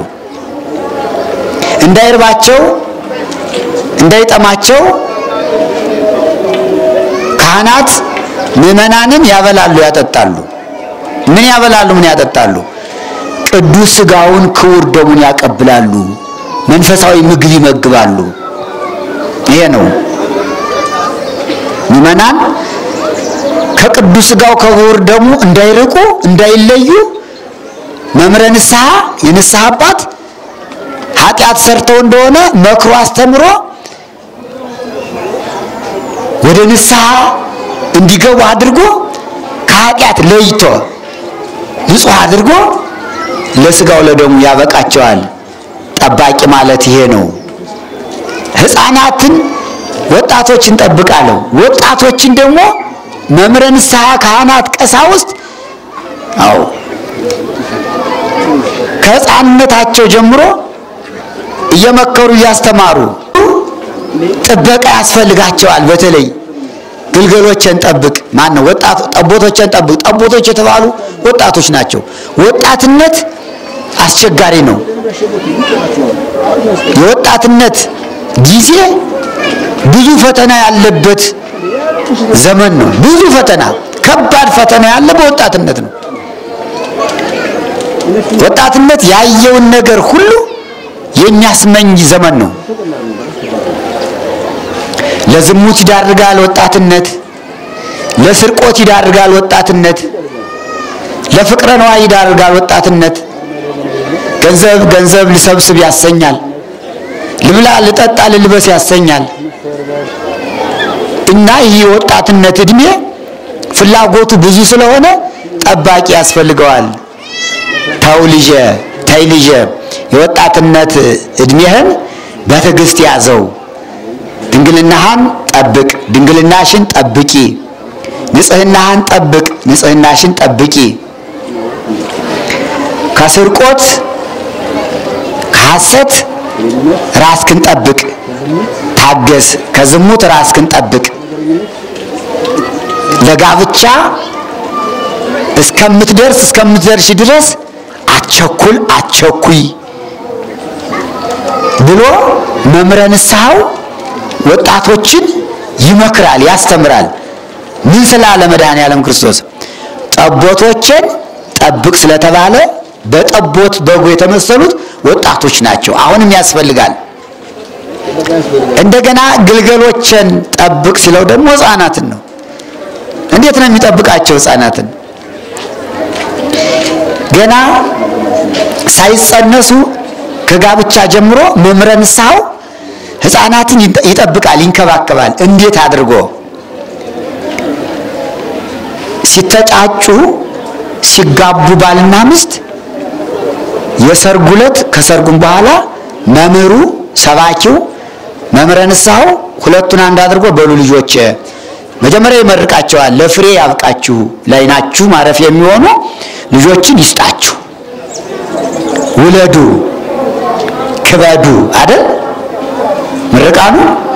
እንዳይርባቸው እንዳይጠማቸው ካህናት ምዕመናንን ያበላሉ፣ ያጠጣሉ። ምን ያበላሉ? ምን ያጠጣሉ? ቅዱስ ሥጋውን ክቡር ደሙን ያቀብላሉ። መንፈሳዊ ምግብ ይመግባሉ። ይሄ ነው ምዕመናን ከቅዱስ ሥጋው ከክቡር ደሙ እንዳይርቁ እንዳይለዩ መምህረ ንስሐ የንስሐ አባት ኃጢአት ሰርተው እንደሆነ መክሮ አስተምሮ ወደ ንስሐ እንዲገቡ አድርጎ ከኃጢአት ለይቶ ንጹሕ አድርጎ ለሥጋው ለደሙ ያበቃቸዋል። ጠባቂ ማለት ይሄ ነው። ሕፃናትን ወጣቶችን ጠብቃለሁ። ወጣቶችን ደግሞ መምህረ ንስሐ ካህናት፣ ቀሳውስት አዎ ከሕፃንነታቸው ጀምሮ እየመከሩ እያስተማሩ ጥበቃ ያስፈልጋቸዋል። በተለይ ግልገሎችን ጠብቅ፣ ማን ነው ወጣት ጠቦቶችን ጠብቅ። ጠቦቶች የተባሉ ወጣቶች ናቸው። ወጣትነት አስቸጋሪ ነው። የወጣትነት ጊዜ ብዙ ፈተና ያለበት ዘመን ነው። ብዙ ፈተና፣ ከባድ ፈተና ያለ በወጣትነት ነው። ወጣትነት ያየውን ነገር ሁሉ የሚያስመኝ ዘመን ነው። ለዝሙት ይዳርጋል ወጣትነት፣ ለስርቆት ይዳርጋል ወጣትነት፣ ለፍቅረ ነዋይ ይዳርጋል ወጣትነት። ገንዘብ ገንዘብ ልሰብስብ ያሰኛል። ልብላ፣ ልጠጣ፣ ልልበስ ያሰኛል። እና ይህ የወጣትነት እድሜ ፍላጎቱ ብዙ ስለሆነ ጠባቂ ያስፈልገዋል። ተው ልጄ፣ ተይ ልጄ፣ የወጣትነት እድሜህን በትዕግስት ያዘው። ድንግልናህን ጠብቅ፣ ድንግልናሽን ጠብቂ። ንጽህናህን ጠብቅ፣ ንጽህናሽን ጠብቂ። ከስርቆት ከሐሰት ራስክን ጠብቅ፣ ታገስ። ከዝሙት ራስክን ጠብቅ። ለጋብቻ እስከምትደርስ እስከምትደርሽ ድረስ አትቸኩል፣ አትቸኩይ ብሎ መምህረ ንስሐው ወጣቶችን ይመክራል፣ ያስተምራል። ምን ስላለ መድኃኔዓለም ክርስቶስ ጠቦቶችን ጠብቅ ስለተባለ በጠቦት በጎ የተመሰሉት ወጣቶች ናቸው። አሁንም ያስፈልጋል። እንደገና ግልገሎችን ጠብቅ ሲለው ደግሞ ሕፃናትን ነው። እንዴት ነው የሚጠብቃቸው ሕፃናትን? ገና ሳይጸነሱ ከጋብቻ ጀምሮ መምህረ ንስሐው ሕፃናትን ይጠብቃል፣ ይንከባከባል። እንዴት አድርጎ ሲተጫጩ ሲጋቡ ባልና ሚስት የሰርጉ ዕለት ከሰርጉም በኋላ መምህሩ ሰባኪው መምህረ ንስሐው ሁለቱን አንድ አድርጎ በሉ ልጆች መጀመሪያ ይመርቃቸዋል። ለፍሬ ያብቃችሁ፣ ለዓይናችሁ ማረፍ የሚሆኑ ልጆችን ይስጣችሁ፣ ውለዱ፣ ክበዱ አይደል ምርቃኑ።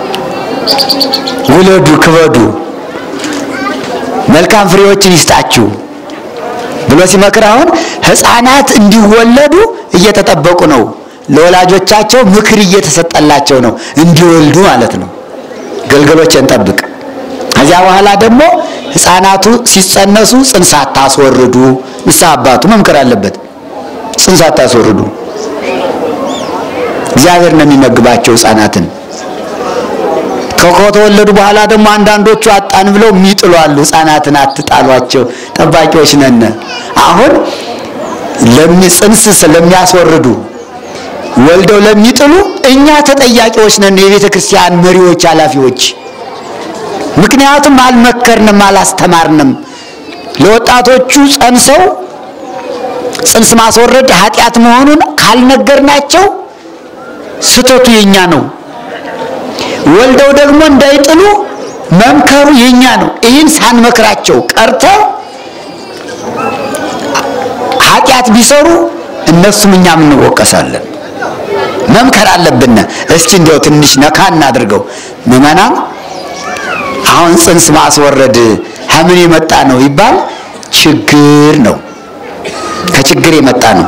ውለዱ፣ ክበዱ፣ መልካም ፍሬዎችን ይስጣችሁ ብሎ ሲመክር አሁን ሕፃናት እንዲወለዱ እየተጠበቁ ነው። ለወላጆቻቸው ምክር እየተሰጠላቸው ነው እንዲወልዱ ማለት ነው። ግልገሎችን ጠብቅ። ከዚያ በኋላ ደግሞ ሕፃናቱ ሲጸነሱ ጽንስ አታስወርዱ። ንስሐ አባቱ መምከር አለበት። ጽንስ አታስወርዱ። እግዚአብሔር ነው የሚመግባቸው ሕፃናትን። ከተወለዱ በኋላ ደግሞ አንዳንዶቹ አጣን ብለው የሚጥሉ አሉ። ሕፃናትን አትጣሏቸው፣ ጠባቂዎች ነን። አሁን ጽንስ ስለሚያስወርዱ ወልደው ለሚጥሉ እኛ ተጠያቂዎች ነን፣ የቤተ ክርስቲያን መሪዎች፣ ኃላፊዎች። ምክንያቱም አልመከርንም፣ አላስተማርንም። ለወጣቶቹ ጸንሰው ጽንስ ማስወረድ ኃጢአት መሆኑን ካልነገርናቸው ስህተቱ የኛ ነው። ወልደው ደግሞ እንዳይጥሉ መምከሩ የኛ ነው። ይህን ሳንመክራቸው ቀርተው ኃጢአት ቢሰሩ እነሱም እኛም እንወቀሳለን። መምከር አለብን። እስኪ እንዲያው ትንሽ ነካ እናድርገው። ምዕመናን አሁን ጽንስ ማስወረድ ከምን የመጣ ነው ይባል ችግር ነው። ከችግር የመጣ ነው።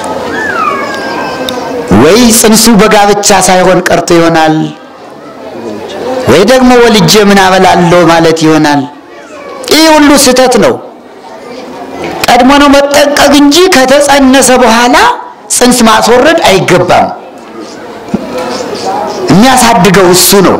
ወይ ጽንሱ በጋብቻ ሳይሆን ቀርቶ ይሆናል፣ ወይ ደግሞ ወልጄ ምን አበላለሁ ማለት ይሆናል። ይህ ሁሉ ስህተት ነው። ቀድሞ ነው መጠንቀቅ እንጂ ከተጸነሰ በኋላ ጽንስ ማስወረድ አይገባም። የሚያሳድገው እሱ ነው።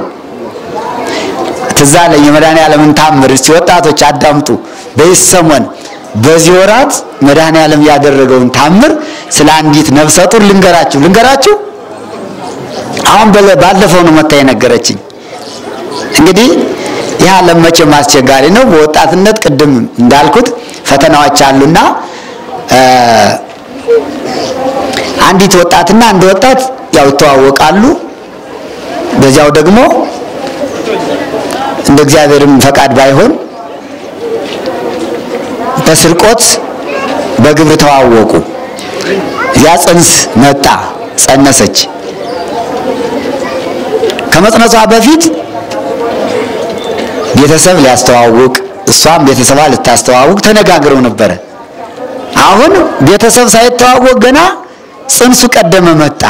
ትዝ አለኝ የመድኃኔዓለምን ታምር። እስቲ ወጣቶች አዳምጡ። በዚህ ሰሞን በዚህ ወራት መድኃኔዓለም ያደረገውን ታምር ስለ አንዲት ነፍሰ ጡር ልንገራችሁ ልንገራችሁ። አሁን ባለፈው ነው መታ የነገረችኝ። እንግዲህ ይህ ዓለም መቼም አስቸጋሪ ነው። በወጣትነት ቅድም እንዳልኩት ፈተናዎች አሉና አንዲት ወጣትና አንድ ወጣት ያው ይተዋወቃሉ። በዚያው ደግሞ እንደ እግዚአብሔርም ፈቃድ ባይሆን በስርቆት በግብር ተዋወቁ። ያ ጽንስ መጣ፣ ጸነሰች። ከመጽነሷ በፊት ቤተሰብ ሊያስተዋውቅ እሷም ቤተሰቧ ልታስተዋውቅ ተነጋግረው ነበረ። አሁን ቤተሰብ ሳይተዋወቅ ገና ጽንሱ ቀደመ መጣ።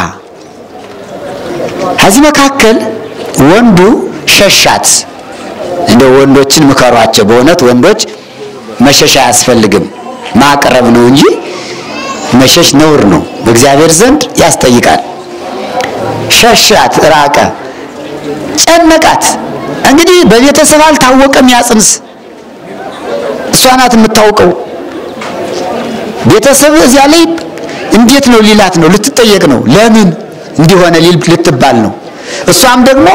ከዚህ መካከል ወንዱ ሸሻት። እንደ ወንዶችን ምከሯቸው። በእውነት ወንዶች መሸሽ አያስፈልግም፣ ማቅረብ ነው እንጂ መሸሽ ነውር ነው፣ በእግዚአብሔር ዘንድ ያስጠይቃል። ሸሻት፣ ራቀ፣ ጨነቃት። እንግዲህ በቤተሰብ አልታወቀም ያ ጽንስ፣ እሷ ናት የምታውቀው። ቤተሰብ እዚያ ላይ እንዴት ነው ሊላት ነው፣ ልትጠየቅ ነው። ለምን እንዲሆነ ልትባል ነው። እሷም ደግሞ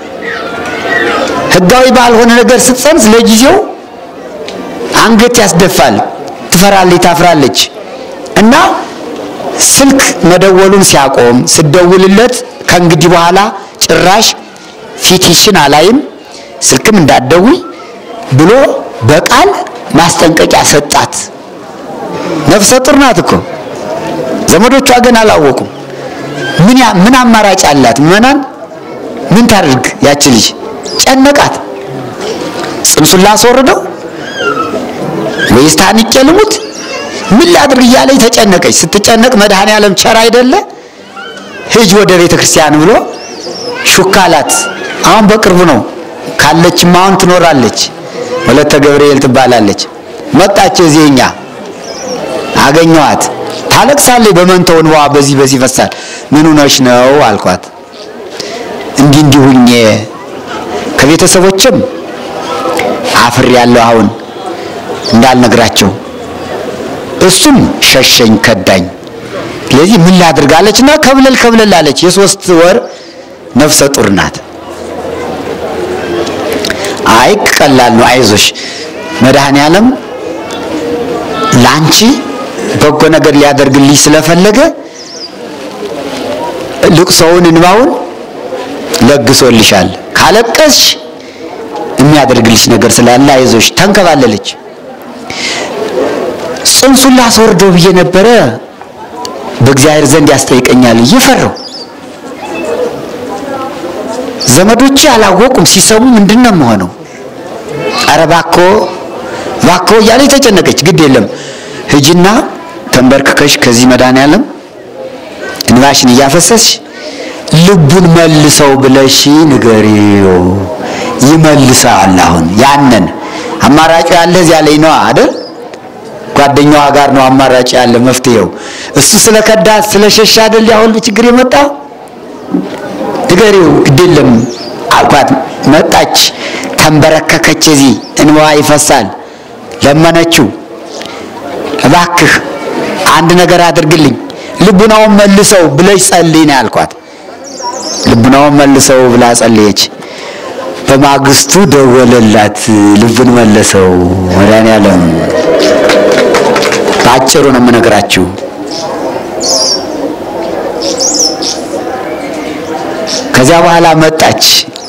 ሕጋዊ ባልሆነ ነገር ስትጸንስ ለጊዜው አንገት ያስደፋል፣ ትፈራለች፣ ታፍራለች። እና ስልክ መደወሉን ሲያቆም ስደውልለት ከእንግዲህ በኋላ ጭራሽ ፊትሽን አላይም ስልክም እንዳትደውይ ብሎ በቃል ማስጠንቀቂያ ሰጣት። ነፍሰ ጡር ናት እኮ ዘመዶቿ ግን አላወቁም። ምን ምን አማራጭ አላት? ምዕመናን ምን ታድርግ? ያች ልጅ ጨነቃት። ጽንሱን ላስወርደው ወይስ ታንቄ ልሙት? ምን ላድርግ እያለች ተጨነቀች። ስትጨነቅ መድኃኔዓለም ቸር አይደለ? ሂጅ ወደ ቤተ ክርስቲያን ብሎ ሹካላት። አሁን በቅርቡ ነው ካለችም አሁን ትኖራለች። ወለተ ገብርኤል ትባላለች። መጣች እዚህ እኛ አገኘኋት። ታለቅሳለች በመንተው እንባዋ በዚህ በዚህ ፈሳል። ምን ሆነሽ ነው አልኳት። እንዲህ እንዲህ ሁኜ ከቤተሰቦችም አፍሬ ያለው አሁን እንዳልነግራቸው እሱም ሸሸኝ ከዳኝ። ስለዚህ ምን ላድርጋለች እና ከብለል ከብለል አለች። የሶስት ወር ነፍሰ ጡር ናት። አይ ቀላል ነው፣ አይዞሽ መድኃኔ ዓለም ለአንቺ በጎ ነገር ሊያደርግልሽ ስለፈለገ ልቅሶውን እንባውን ለግሶልሻል። ካለቀስሽ የሚያደርግልሽ ነገር ስላለ አይዞሽ ተንከባለለች። ጽንሱን ላስወርደው ብዬ ነበረ በእግዚአብሔር ዘንድ ያስጠይቀኛል እየፈራው ዘመዶቼ አላወቁም። ሲሰሙ ምንድን ነው የምሆነው? ኧረ እባክዎ እባክዎ እያለች ተጨነቀች። ግድ የለም ሂጂና ተንበርክከሽ ከዚህ መድኃኔዓለም እንባሽን እያፈሰስሽ ልቡን መልሰው ብለሽ ንገሪው። ይመልሰዋል። አሁን ያንን አማራጩ ያለ እዚያ ላይ ነው አይደል? ጓደኛዋ ጋር ነው አማራጭ ያለ መፍትሄው። እሱ ስለከዳት ስለሸሻ አይደል ያ ሁሉ ችግር የመጣ ንገሪው፣ ግድ የለም አልኳት። መጣች፣ ተንበረከከች። እዚህ እንባዋ ይፈሳል። ለመነችው፣ እባክህ አንድ ነገር አድርግልኝ፣ ልቡናውን መልሰው ብለሽ ጸልይ ነው ያልኳት። ልቡናውን መልሰው ብላ ጸለየች። በማግስቱ ደወለላት፣ ልቡን መለሰው መድኃኔዓለም። በአጭሩ ነው የምነግራችሁ። ከዚያ በኋላ መጣች።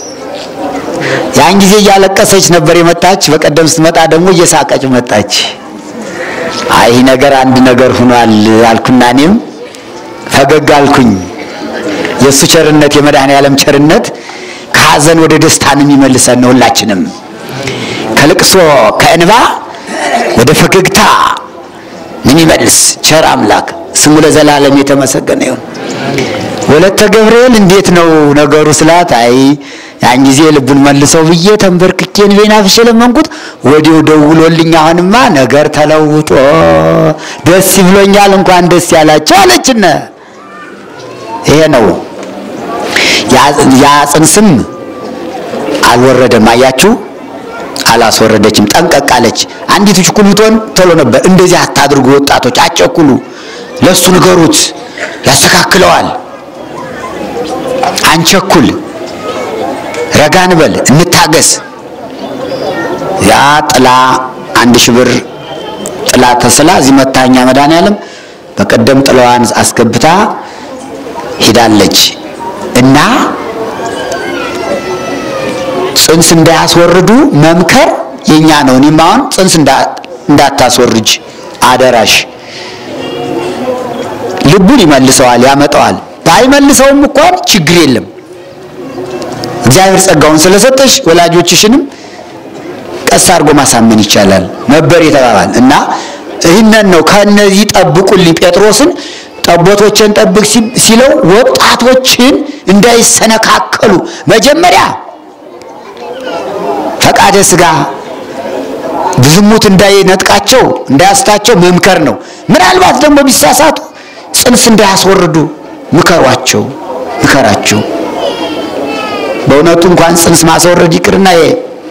ያን ጊዜ እያለቀሰች ነበር የመጣች። በቀደም ስትመጣ ደግሞ እየሳቀች መጣች። አይ ይህ ነገር አንድ ነገር ሆኗል አልኩና እኔም ፈገግ አልኩኝ። የእሱ ቸርነት የመድኃኔዓለም ቸርነት ከሐዘን ወደ ደስታን የሚመልሰን ነው። ሁላችንም ከልቅሶ ከእንባ ወደ ፈገግታ ምን ይመልስ ቸር አምላክ ስሙ ለዘላለም የተመሰገነ ይሁን። ወለተ ገብርኤል እንዴት ነው ነገሩ ስላት፣ አይ ያን ጊዜ ልቡን መልሰው ብዬ ተንበርክኬ እንቤን አፍሼ ለመንኩት፣ ወዲያው ደውሎልኝ አሁንማ ነገር ተለውጦ ደስ ይብሎኛል፣ እንኳን ደስ ያላቸው አለችነ። ይሄ ነው ያ ጽንስም አልወረደም። አያችሁ አላስወረደችም። ጠንቀቅ አለች። አንዲቱ ችኩል ብትሆን ቶሎ ነበር። እንደዚህ አታድርጉ ወጣቶች፣ አጨኩሉ፣ ለሱ ንገሩት፣ ያስተካክለዋል። አንቸኩል፣ ረጋ እንበል፣ እንታገስ። ያ ጥላ አንድ ሺህ ብር ጥላ ተስላ እዚህ መታኛ መድኃኔዓለም በቀደም ጥላዋን አስገብታ ሄዳለች እና ጽንስ እንዳያስወርዱ መምከር የኛ ነው። እኔም አሁን ጽንስ እንዳታስወርጅ አደራሽ። ልቡን ይመልሰዋል፣ ያመጣዋል። ባይመልሰውም እንኳን ችግር የለም። እግዚአብሔር ጸጋውን ስለሰጠሽ ወላጆችሽንም ቀስ አድርጎ ማሳመን ይቻላል ነበር የተባባል እና ይህንን ነው ከነዚህ ጠብቁልኝ ጴጥሮስን ጠቦቶችን ጠብቅ ሲለው ወጣቶችን እንዳይሰነካከሉ መጀመሪያ ፈቃደ ስጋ ዝሙት እንዳይነጥቃቸው እንዳያስታቸው መምከር ነው። ምናልባት ደግሞ ቢሳሳቱ ጽንስ እንዳያስወርዱ ምከሯቸው፣ ምከራቸው። በእውነቱ እንኳን ጽንስ ማስወረድ ይቅርና ይሄ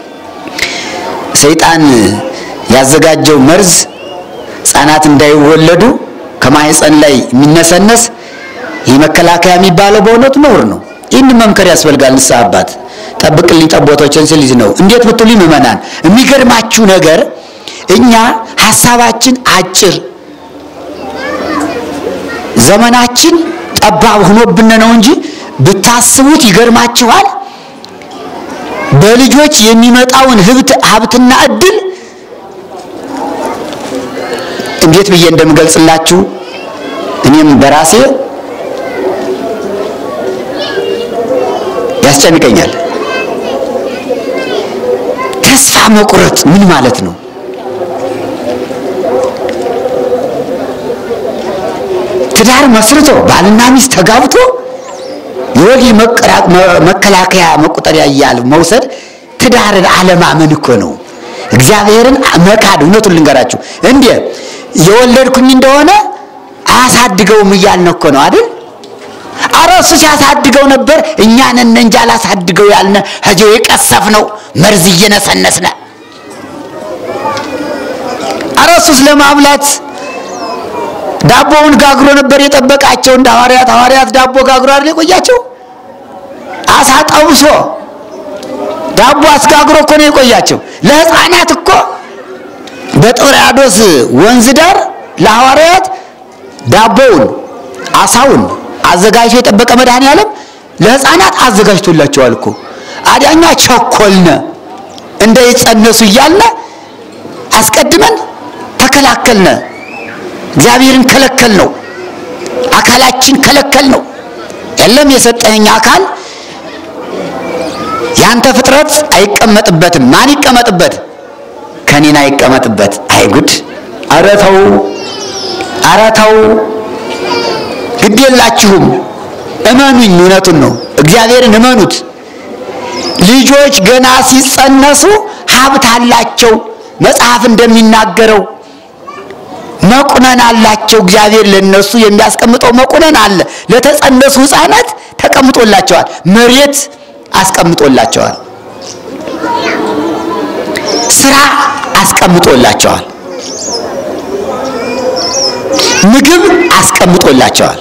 ሰይጣን ያዘጋጀው መርዝ ሕፃናት እንዳይወለዱ ከማህፀን ላይ የሚነሰነስ ይህ መከላከያ የሚባለው በእውነቱ ነውር ነው። ይህን መምከር ያስፈልጋል። ንስሐ አባት ጠብቅልኝ ጠቦቶችን ስል ነው። እንዴት ብትሉኝ ምእመናን፣ የሚገርማችሁ ነገር እኛ ሀሳባችን አጭር ዘመናችን ጠባብ ሆኖብን ነው እንጂ ብታስቡት ይገርማችኋል። በልጆች የሚመጣውን ሀብትና እድል እንዴት ብዬ እንደምገልጽላችሁ እኔም በራሴ ያስጨንቀኛል። ተስፋ መቁረጥ ምን ማለት ነው? ትዳር መስርቶ ባልና ሚስት ተጋብቶ የወሊድ መከላከያ መቆጠሪያ እያሉ መውሰድ ትዳርን አለማመን እኮ ነው። እግዚአብሔርን መካድ። እውነቱን ልንገራችሁ እንዴ የወለድኩኝ እንደሆነ አያሳድገውም እያልን እኮ ነው አይደል? አረ እሱ ሲያሳድገው ነበር። እኛ ነን እንጂ አላሳድገው ያልነ ህጂው የቀሰፍ ነው መርዝ እየነሰነስነ። አረ እሱስ ለማብላት ዳቦውን ጋግሮ ነበር የጠበቃቸው እንደ ሐዋርያት። ሐዋርያት ዳቦ ጋግሮ አይደል የቆያቸው? አሳ ጠብሶ ዳቦ አስጋግሮ እኮ ነው የቆያቸው። ለህፃናት እኮ በጥብርያዶስ ወንዝ ዳር ለሐዋርያት ዳቦውን አሳውን አዘጋጅቶ የጠበቀ መድኃኔዓለም ለህፃናት አዘጋጅቶላቸዋል እኮ። አዳኛ ቸኮልነ እንዳይጸነሱ እያልነ አስቀድመን ተከላከልነ። እግዚአብሔርን ከለከል ነው። አካላችን ከለከል ነው። የለም የሰጠኸኝ አካል ያንተ ፍጥረት አይቀመጥበትም። ማን ይቀመጥበት? ከኔና አይቀመጥበት። አይጉድ! ኧረ ተው፣ ኧረ ተው፣ ግድ የላችሁም። እመኑኝ፣ እውነቱን ነው። እግዚአብሔርን እመኑት። ልጆች ገና ሲጸነሱ ሀብት አላቸው። መጽሐፍ እንደሚናገረው መቁነን አላቸው። እግዚአብሔር ለነሱ የሚያስቀምጠው መቁነን አለ። ለተጸነሱ ሕፃናት ተቀምጦላቸዋል። መሬት አስቀምጦላቸዋል። ስራ አስቀምጦላቸዋል። ምግብ አስቀምጦላቸዋል።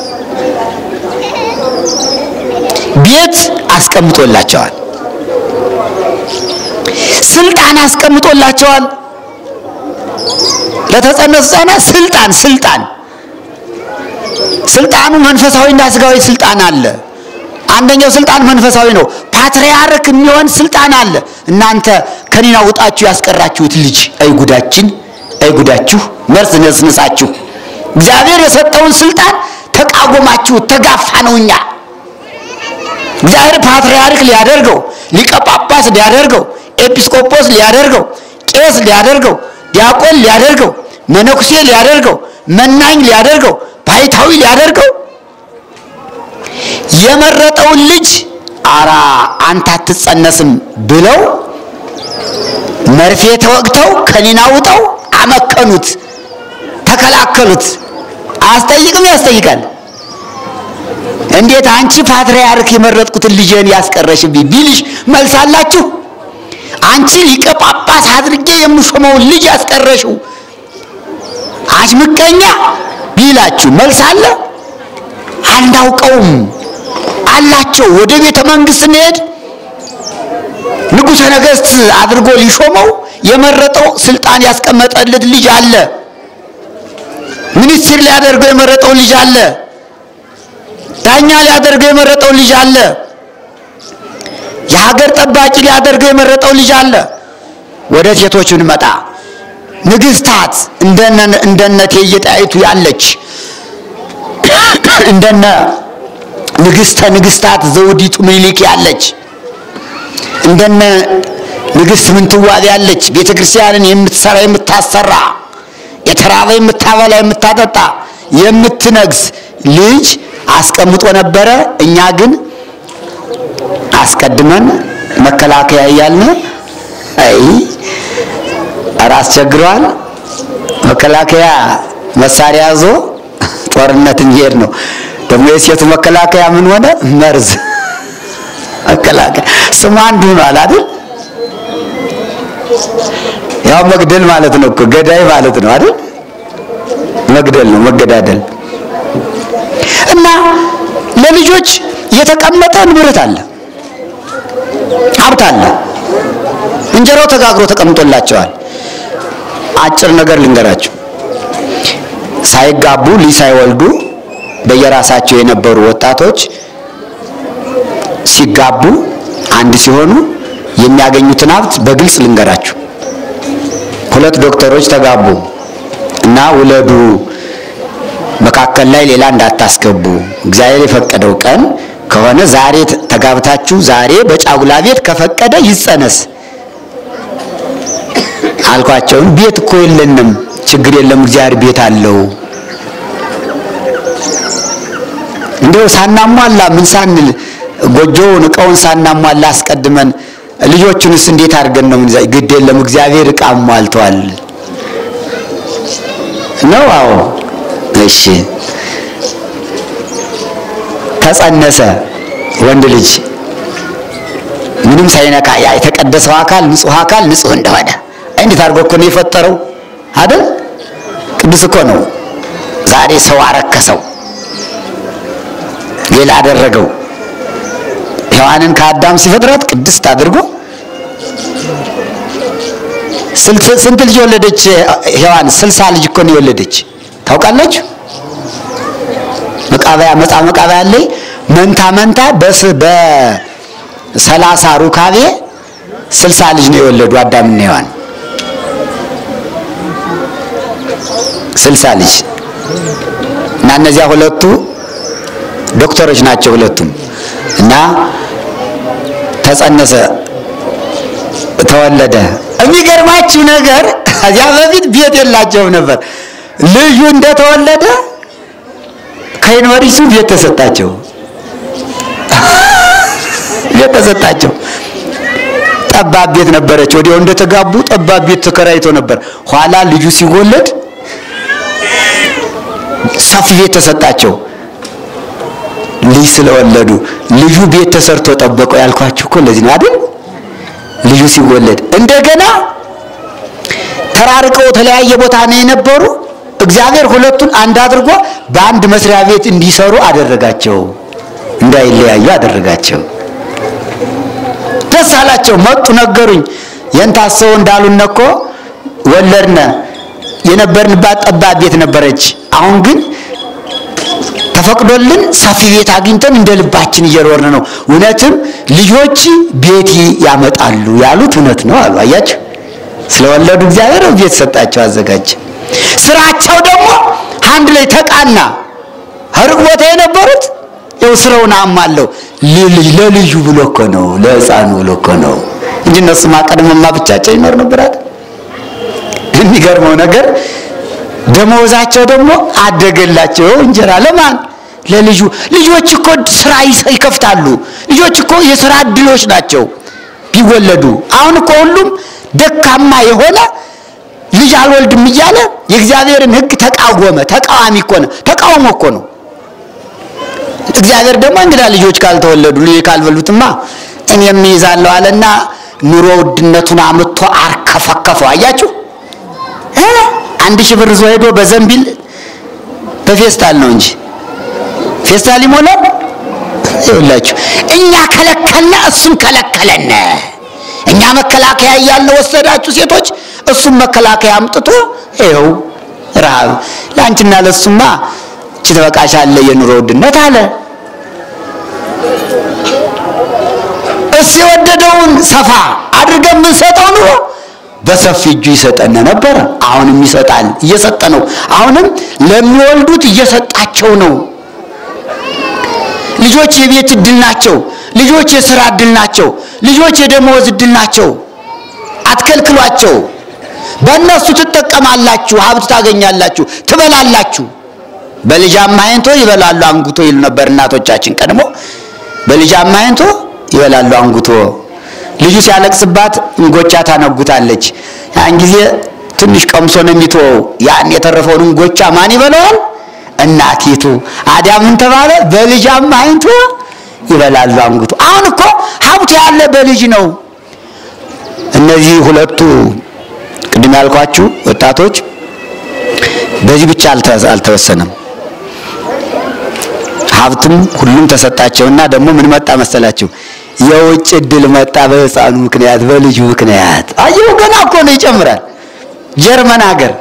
ቤት አስቀምጦላቸዋል። ስልጣን አስቀምጦላቸዋል። ለተጸነሱ ሕፃናት ስልጣን ስልጣን ስልጣኑ መንፈሳዊና ስጋዊ ስልጣን አለ። አንደኛው ስልጣን መንፈሳዊ ነው። ፓትርያርክ የሚሆን ስልጣን አለ። እናንተ ከኔና ውጣችሁ ያስቀራችሁት ልጅ አይጉዳችን፣ አይጉዳችሁ መርዝ ነስንሳችሁ እግዚአብሔር የሰጠውን ስልጣን ተቃወማችሁ፣ ተጋፋ ነው። እኛ እግዚአብሔር ፓትርያርክ ሊያደርገው፣ ሊቀ ጳጳስ ሊያደርገው፣ ኤጲስቆጶስ ሊያደርገው፣ ቄስ ሊያደርገው፣ ዲያቆን ሊያደርገው፣ መነኩሴ ሊያደርገው፣ መናኝ ሊያደርገው፣ ባይታዊ ሊያደርገው የመረጠውን ልጅ አራ አንተ አትጸነስም ብለው መርፌ ተወግተው ከኒና ውጠው አመከኑት፣ ተከላከሉት። አያስጠይቅም? ያስጠይቃል። እንዴት አንቺ ፓትርያርክ የመረጥኩትን ልጄን ያስቀረሽብኝ ቢልሽ መልስ አላችሁ? አንቺ ሊቀ ጳጳስ አድርጌ የምሾመውን ልጅ ያስቀረሽው አንቺ ምቀኛ ቢላችሁ መልስ አለ? አናውቀውም አላቸው። ወደ ቤተ መንግስት ስንሄድ ንጉሠ ነገሥት አድርጎ ሊሾመው የመረጠው ስልጣን ያስቀመጠለት ልጅ አለ። ሚኒስትር ሊያደርገው የመረጠው ልጅ አለ። ዳኛ ሊያደርገው የመረጠው ልጅ አለ። የሀገር ጠባቂ ሊያደርገው የመረጠው ልጅ አለ። ወደ ሴቶች ብንመጣ ንግስታት እንደነ እንደነ እቴጌ ጣይቱ ያለች እንደነ ንግስተ ንግስታት ዘውዲቱ ምኒልክ ያለች እንደነ ንግስት ምንትዋብ ያለች ቤተ ክርስቲያንን የምትሰራ የምታሰራ የተራበ የምታበላ የምታጠጣ የምትነግስ ልጅ አስቀምጦ ነበረ። እኛ ግን አስቀድመን መከላከያ እያልን አይ ኧረ አስቸግረዋል። መከላከያ መሳሪያ ይዞ ጦርነት እንዲሄድ ነው። ደግሞ የሴቱ መከላከያ ምን ሆነ? መርዝ መከላከያ ስሙ አንዱ ሆኗል አይደል? ያው መግደል ማለት ነው እኮ ገዳይ ማለት ነው አይደል? መግደል ነው መገዳደል። እና ለልጆች የተቀመጠ ንብረት አለ፣ ሀብት አለ። እንጀራው ተጋግሮ ተቀምጦላቸዋል። አጭር ነገር ልንገራቸው። ሳይጋቡ ልጅ ሳይወልዱ በየራሳቸው የነበሩ ወጣቶች ሲጋቡ አንድ ሲሆኑ የሚያገኙትን ሀብት በግልጽ ልንገራችሁ። ሁለት ዶክተሮች ተጋቡ እና ውለዱ፣ መካከል ላይ ሌላ እንዳታስገቡ፣ እግዚአብሔር የፈቀደው ቀን ከሆነ ዛሬ ተጋብታችሁ ዛሬ በጫጉላ ቤት ከፈቀደ ይጸነስ አልኳቸውን። ቤት እኮ የለንም፣ ችግር የለም እግዚአብሔር ቤት አለው እንደው ሳናሟላ ምን ሳንል ጎጆውን እቃውን ሳናሟላ አስቀድመን ልጆቹንስ እንዴት አድርገን ነው ምን ግድ የለም እግዚአብሔር እቃ ሟልቷል ነው አዎ እሺ ተጸነሰ ወንድ ልጅ ምንም ሳይነካ ያ የተቀደሰው አካል ንጹህ አካል ንጹህ እንደሆነ እንዴት አድርጎ እኮ ነው የፈጠረው አይደል ቅዱስ እኮ ነው ዛሬ ሰው አረከሰው ሌላ አደረገው ሔዋንን ከአዳም ሲፈጥራት ቅድስት አድርጎ ስንት ልጅ የወለደች ሔዋን ስልሳ ልጅ እኮ ነው የወለደች ታውቃላችሁ መቃበያ መጻ መቃበያ ላይ መንታ መንታ በስ በሰላሳ ሩካቤ ስልሳ ልጅ ነው የወለዱ አዳምና ሔዋን ስልሳ ልጅ እና እነዚያ ሁለቱ ዶክተሮች ናቸው ሁለቱም እና ተጸነሰ ተወለደ የሚገርማችሁ ነገር ከዚያ በፊት ቤት የላቸውም ነበር ልጁ እንደተወለደ ከዩኒቨርሲቲው ቤት ተሰጣቸው ቤት ተሰጣቸው ጠባብ ቤት ነበረች ወዲያው እንደተጋቡ ጠባብ ቤት ተከራይቶ ነበር ኋላ ልጁ ሲወለድ ሰፊ ቤት ተሰጣቸው ልጅ ስለወለዱ ልጁ ቤት ተሰርቶ ጠበቀው ያልኳችሁ እኮ ለዚህ ነው አይደል ልጁ ሲወለድ እንደገና ተራርቀው የተለያየ ቦታ ነው የነበሩ እግዚአብሔር ሁለቱን አንድ አድርጎ በአንድ መስሪያ ቤት እንዲሰሩ አደረጋቸው እንዳይለያዩ አደረጋቸው ደስ አላቸው መጡ ነገሩኝ የንታሰው እንዳሉን እኮ ወለድነ የነበርንባት ጠባብ ቤት ነበረች አሁን ግን ተፈቅዶልን ሰፊ ቤት አግኝተን እንደ ልባችን እየኖርን ነው እውነትም ልጆች ቤት ያመጣሉ ያሉት እውነት ነው አሉ አያችሁ ስለወለዱ እግዚአብሔር ቤት ሰጣቸው አዘጋጀ ስራቸው ደግሞ አንድ ላይ ተቃና ሩቅ ቦታ የነበሩት ይኸው ስራውን አማለው ለልዩ ብሎ እኮ ነው ለህፃኑ ብሎ እኮ ነው እንጂ እነሱማ ቀድሞማ ብቻቸው ይኖር ነበራት የሚገርመው ነገር ደመወዛቸው ደግሞ አደገላቸው እንጀራ ለማን ለልጁ ልጆች እኮ ስራ ይከፍታሉ ልጆች እኮ የስራ እድሎች ናቸው ቢወለዱ አሁን እኮ ሁሉም ደካማ የሆነ ልጅ አልወልድም እያለ የእግዚአብሔርን ህግ ተቃወመ ተቃዋሚ እኮ ነው ተቃውሞ እኮ ነው እግዚአብሔር ደግሞ እንግዳ ልጆች ካልተወለዱ ልጅ ካልበሉትማ እኔም ይዛለሁ አለና ኑሮ ውድነቱን አምጥቶ አርከፈከፈው አያችሁ አንድ ሺህ ብር ይዞ ሄዶ በዘንቢል በፌስታል ነው እንጂ ፌስታል ይሞላል ይኸውላችሁ እኛ ከለከልነ እሱም ከለከለነ እኛ መከላከያ እያለ ወሰዳችሁ ሴቶች እሱም መከላከያ አምጥቶ ይኸው ረሃብ ለአንቺና ለሱማ እቺ ትበቃሻለ የኑሮ ውድነት አለ እሱ የወደደውን ሰፋ አድርገን የምንሰጠው ኑሮ በሰፊ እጁ ይሰጠን ነበረ አሁንም ይሰጣል እየሰጠ ነው አሁንም ለሚወልዱት እየሰጣቸው ነው ልጆች የቤት እድል ናቸው ልጆች የስራ እድል ናቸው ልጆች የደመወዝ እድል ናቸው አትከልክሏቸው በእነሱ ትጠቀማላችሁ ሀብት ታገኛላችሁ ትበላላችሁ በልጅ አማይንቶ ይበላሉ አንጉቶ ይሉ ነበር እናቶቻችን ቀድሞ በልጅ አማይንቶ ይበላሉ አንጉቶ ልጁ ሲያለቅስባት እንጎቻ ታነጉታለች ያን ጊዜ ትንሽ ቀምሶ ነው የሚተወው ያን የተረፈውን እንጎቻ ማን ይበላዋል እናቲቱ አዲያ ምን ተባለ በልጅ አማይንቶ ይበላሉ አንጉቶ አሁን እኮ ሀብቱ ያለ በልጅ ነው እነዚህ ሁለቱ ቅድም ያልኳችሁ ወጣቶች በዚህ ብቻ አልተወሰነም ሀብቱም ሁሉም ተሰጣቸውና ደግሞ ምን መጣ መሰላችሁ የውጭ እድል መጣ በህፃኑ ምክንያት በልጁ ምክንያት አየው ገና እኮ ነው ይጨምራል ጀርመን ሀገር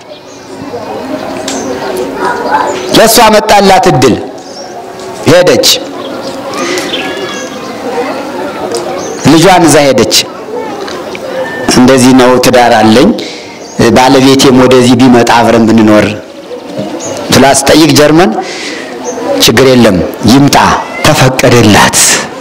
ለእሷ መጣላት እድል ሄደች ልጇን እዛ ሄደች እንደዚህ ነው ትዳር አለኝ ባለቤቴም ወደዚህ ቢመጣ አብረን ብንኖር ስላስጠይቅ ጀርመን ችግር የለም ይምጣ ተፈቀደላት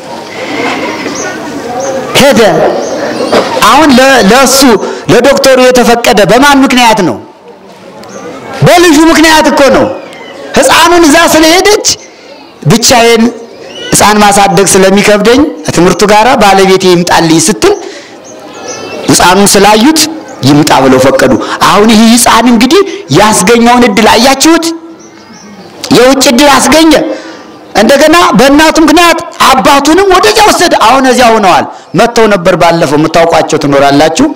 ሄደ አሁን ለእሱ ለዶክተሩ የተፈቀደ በማን ምክንያት ነው በልጁ ምክንያት እኮ ነው ህፃኑን እዛ ስለሄደች ብቻዬን ሕፃን ማሳደግ ስለሚከብደኝ ትምህርቱ ጋር ባለቤቴ ይምጣልኝ ስትል ሕፃኑን ስላዩት ይምጣ ብለው ፈቀዱ። አሁን ይህ ሕፃን እንግዲህ ያስገኘውን እድል አያችሁት? የውጭ እድል አስገኘ። እንደገና በእናቱ ምክንያት አባቱንም ወደዚያ ወሰደ። አሁን እዚያ ሆነዋል። መጥተው ነበር ባለፈው፣ የምታውቋቸው ትኖራላችሁ።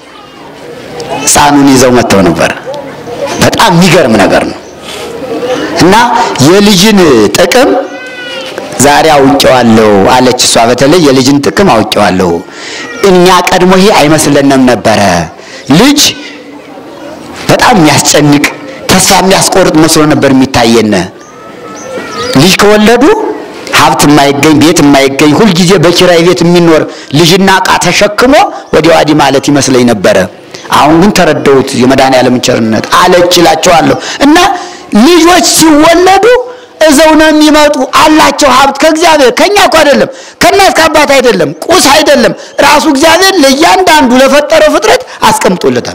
ሕፃኑን ይዘው መጥተው ነበር። በጣም የሚገርም ነገር ነው እና የልጅን ጥቅም ዛሬ አውቄዋለሁ አለች እሷ። በተለይ የልጅን ጥቅም አውቄዋለሁ። እኛ ቀድሞ ይሄ አይመስለንም ነበረ። ልጅ በጣም የሚያስጨንቅ ተስፋ የሚያስቆርጥ መስሎ ነበር የሚታየን። ልጅ ከወለዱ ሀብት የማይገኝ ቤት የማይገኝ ሁልጊዜ በኪራይ ቤት የሚኖር ልጅና ዕቃ ተሸክሞ ወዲያ ወዲህ ማለት ይመስለኝ ነበረ። አሁን ግን ተረዳሁት የመድኃኔዓለምን ቸርነት አለች እላቸዋለሁ። እና ልጆች ሲወለዱ እዘው ነው የሚመጡ አላቸው ሀብት ከእግዚአብሔር ከኛ እኮ አይደለም ከእናት ከአባት አይደለም ቁስ አይደለም ራሱ እግዚአብሔር ለእያንዳንዱ ለፈጠረው ፍጥረት አስቀምጦለታል